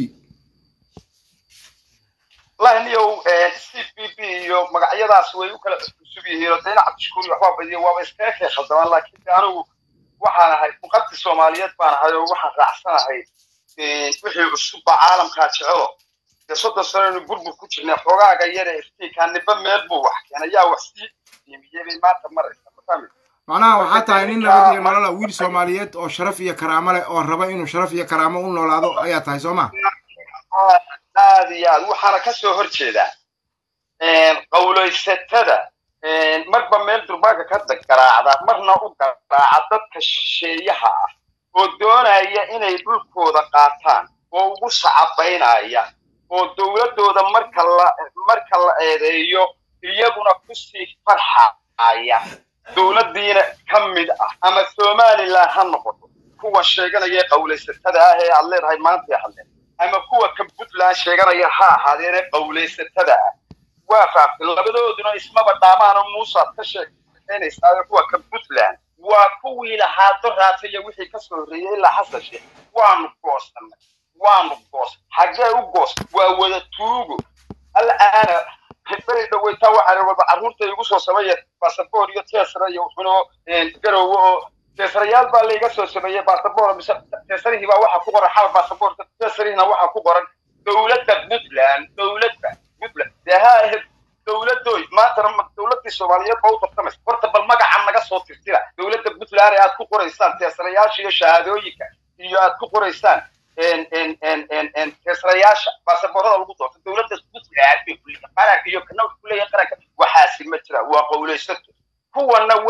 wallahi niyow c b b iyo magacyadaas way u kala cusub yihiin oo dayna cabdishakuur iyo waxbaa badiya waaba iskaga kay khaldamaan laakiin de anigu waxaan ahay muqaddi soomaaliyeed baan ahay oo waxaan raacsanahay wixii cusubba caalamkaa jecelo dee soddon sanaynu burbur ku jirnay xoogaaga yare iftiinkaa niba meel buu wax keenay yaa wax sii diimiyey bay maanta maraysa ma fahmi macnaha waxaa tahay nin nabad iyo nolola wiil soomaaliyeed oo sharaf iyo karaamo leh oo raba inuu sharaf iyo karaamo u noolaado ayaa tahay soo ma aad iyo aad waxaana ka soo hor jeedaa qawlaysatada marba meel durbaanka ka garaacda marna u garaaca dadka shisheeyaha ah oo doonaya inay dhulkooda qaataan oo ugu sacabaynaya oo dowladdooda marka la marka la eedeeyo iyaguna kusii farxaya dowladdiina ka mid ah ama somalilan ha noqoto kuwa sheeganaya qawlaysatada ah ee aad leedahay maantay hadleen ama kuwa ka puntland sheeganaya ha ahaadeene qawlaysatada ah waa fahamtay labadooduna ismaba dhaamaano muusaad ka sheekaynaysaa kuwa ka puntland waa kuwii lahaa doraataya wixii ka soo horreeyey ilaa xasan sheekh waanu goosanay waanu goos xaggee u goos waa wada tuugo al'aana beri dhaweytaa waxaan walba carruurta igu soo sameeye basaboor iyo teesra iyo wuxuno garowe oo teesrayaal baa layga soo sameeyey basaboor mise teesrihii baa waxaa ku qoran xal basaboorka teesrihina waxaa ku qoran dowladda puntland dowladda puntland dee ha ahayd dowladoy maantana dowladdii soomaaliyeed baa u tartamaysa horta bal magaca naga soo tirtira dowladda puntland ee aad ku qoraysaan teesrayaasha iyo shahaadooyinka iyo aad ku qoraysaan teesrayaasha baasaboorada lagu doorto dowladda puntland bay kuleeyahay qaranka iyo kana wuxuu kuleeyahay qaranka waxaasi ma jira waa qowlaysato kuwana waa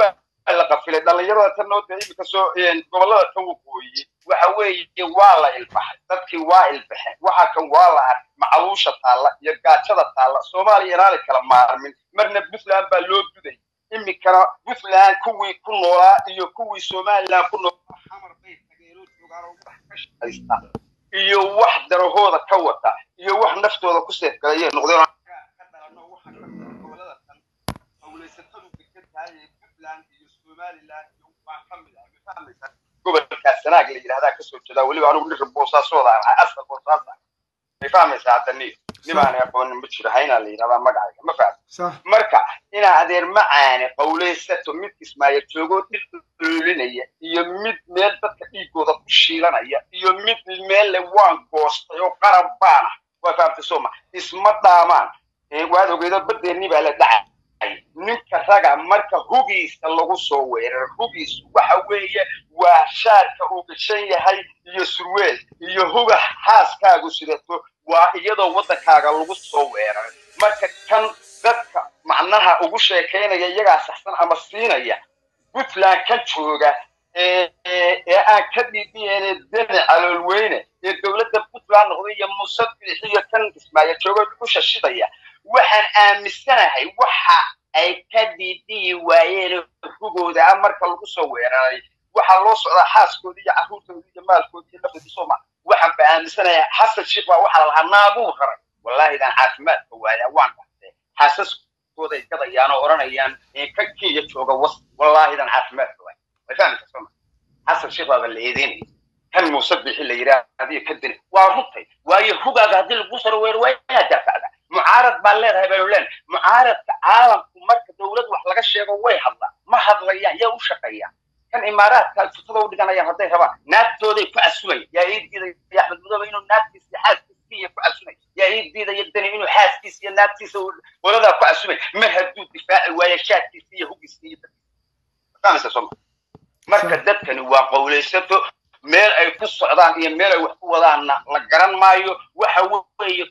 la qafilay dhallinyarada tan noo dee imika soo gobollada tan waqooyi waxa weeye waa la ilbaxay dadkii waa ilbaxeen waxa kan waa la arkay macaluusha taalla iyo gaajada taalla soomaaliya inaanay kala maarmin marna puntland baa loo duday imikana puntland kuwii ku noolaa iyo kuwii somaliland ku noolaa xamar bay tageenoo joogaan oo wax ka shaqaysta iyo wax darahooda ka wata iyo wax naftooda ku seefgalayay noqdeen ka dhalano waxa ka gobolada tan hawlaysatadu degan tahay ee puntland iyo somaliland iyo baa ka mid ah ma fahmaysaa gobolkaa sanaag la yidhahdaa kasoo jeedaa weliba anigu dhirka boosaasooda ahay asal boosaasa may fahmaysaa hadda ni nibaana aqoonin ma jiro haynaa la yidhahdaa magacayga ma fahmi صح marka inaa adeer macaane qawlaysato mid kismaayo joogoo dhir dhululinaya iyo mid meel dadka dhiigooda ku shiilanaya iyo mid meel le waan goostay oo qarab baan ah waa fahamtay sooma isma dhaamaan Eh, waad ogeydo badeennii baa la dhacay ninka raga marka hugiisa lagu soo weerar hugiisu waxa weeye waa shaarka uu gashan yahay iyo surweel iyo huga xaaskaagu sidato waa iyadoo waddankaaga lagu soo weeraray marka kan dadka macnaha ugu sheekaynaya iyagaa saxsan ama siinaya puntland ka jooga ee ee- ee aan ka dhiibiyeen deni caloolweyne ee dowladda puntland noqday iyo muuse bidix iyo kan ismaaciil jooga dhusha shidaya waxaan aaminsanahay waxa ay ka dhiibiyi waayeen hugooda ah marka lagu soo weeraray waxaa loo socdaa xaaskoodii iyo carruurtoodii iyo maalkoodii iyo naftoodii sooma waxaan ba aaminsanayaa xasan sheekh baa waxaa la lahaa naabuu raray wallaahi daan caafimaadka waaya waan dhastay xaasaskooda ay gadayaan oo odhanayaan "Eh, kan kenya jooga was wallaahi daan caafimaadka waaya way fahmaysaa sooma xasan sheekh baaba la eedeynaya kan muuse bixi la yidhaah adiga ka dili waa runtay waayo hugaaga haddii lagu saro weero waa inaad daafacda mucaarad baan leedahay baynu leen mucaaradka caalamku marka dowlad wax laga sheego way hadlaan ma hadlayaan yaa u shaqeeyaan kan imaaraadka futada u dhiganayaan hadday rabaan naagtooday ku casumayaan yaa ii diidaya axmed mudoobe inuu naagtiisa iyo xaaskiisa kenya ku casumay yaa ii diidaya dani inuu xaaskiisa iyo naagtiisa waladaa ku casumay mar hadduu difaaci waayo shaadkiisa iyo hugiisa iyo dadkiisa soma marka dadkani waa qowlaysato meel ay ku socdaan iyo meel ay wax ku wadaanna la garan maayo waxa weeye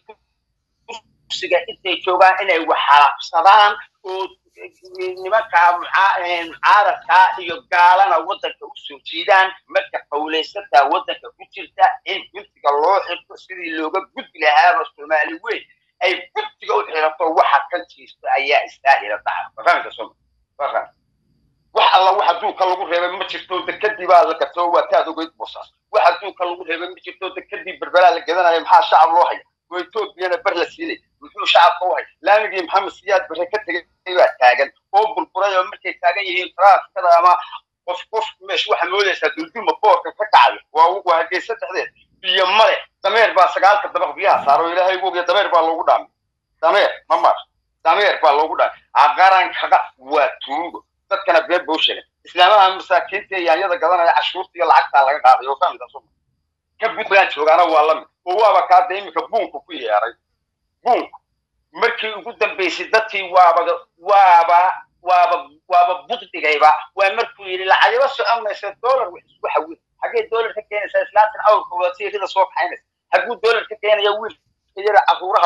kursiga intay joogaan inay wax xalaabsadaan oo nimankaa mucaa- mucaaradkaa iyo gaalana waddanka u soo jiidaan marka qowlaysataa waddanka ku jirta in guddiga loo xirto sidii looga gudbi lahaaba soomaali weyn ay guddiga u xirato waxa ka jiisto ayaa istaahila dhaca fahamka soma faham wax alla wax adduunka lagu reebay ma jirto dekadii baa la gato waa taad ogeyd boosaas wax adduunka lagu reebay ma jirto dekadii berberaa la gadanaya maxaa shacab loo haya oo etoobiyana ber la siinay muxuu shacabka u hay laamigii maxamed siyaad bare ka tegay baa taagan oo burburay oo markay taagan yihiin traafikada ama qof qof meesh waxa moodaysaa dulduma boorka ka kacayo waa waa hargeysa dhexdeed biyo male dameer baa sagaalka dabaq biyaha saaro ilaahay wogiya dameer baa loogu dhaamay dameer ma mar dameer baa loogu dhaamay aqarankaga waa tuugo dadkana been buu sheegay islaamaha masaakiinta iyo yaanyada gadanaya cashuurta iyo lacagtaa laga qaaday oo fahmida suma ka puntland joogaana waa lamid oo waaba kaada iminka buunku ku yeeray buunku markii ugu dambaysay dadkii waaba waaba waaba waaba buddigayba waa markuu yidhi lacagaba socon maysa dollar wax isku xawil xaggee dollar ka keenaysaa islaantan awrka wadata rida soo kaxaynaysa hagguu dollar ka keenaya wiilka yara caruuraha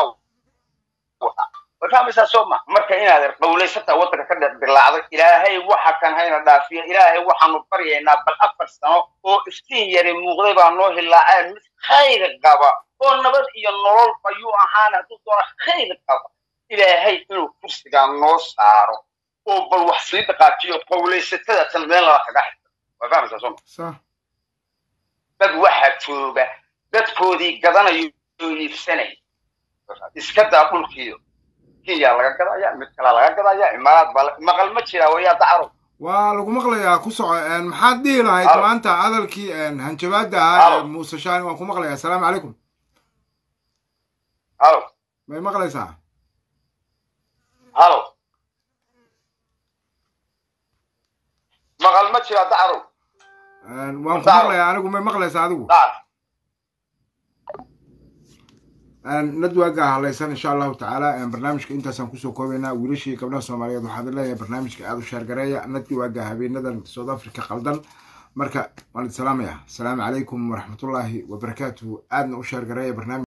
wata way fahmaysaa soo ma marka inaad qowlaysataa waddanka ka dhex dilaacday ilaahay waxa kan hayna dhaafiya ilaahay waxaanu baryaynaa bal afar sano oo iftiin yari muuqday baa noo hilaacee mid khayr qaba oo nabad iyo nolol bayuu ahaan hadduu doono khayr qaba ilaahay inuu kursigaa noo saaro oo bal wax sii dhaqaajiyo qowlaysatada tan meel laba kaga xirta way fahmaysaa soo ma صح dad waxaa jooga dadkoodii gadanayo oo iibsanaya iska daa dhulkiiyo kenya laga gadaya mid kale laga gadaya imaaraad baa la- maqal ma jiraa wayaa dacro waa lagu maqlayaa ku soco een, maxaad dhihi lahayd Halo. maanta hadalkii een, hanjabaada ahaa Halo. ee muuse shaani waan ku maqlayaa asalaamu calaykum halo may maqlaysaa halo maqal ma jiraa dacro Een, waan ku Halo. maqlayaa anigu may maqlaysaa adigu dacar nadwaaga halaysan insha allahu tacaala een, barnaamijka intaasaan kusoo koobaynaa wiilashii gabdhaha soomaaliyeed waxaad leeyahay barnaamijka aada u sheergareeya nadwaaga habeenadan south africa qaldan marka waan idin salaamaya asalaamu calaykum waraxmatullaahi wabarakaatuhu aadna u sheergareeya barnaamij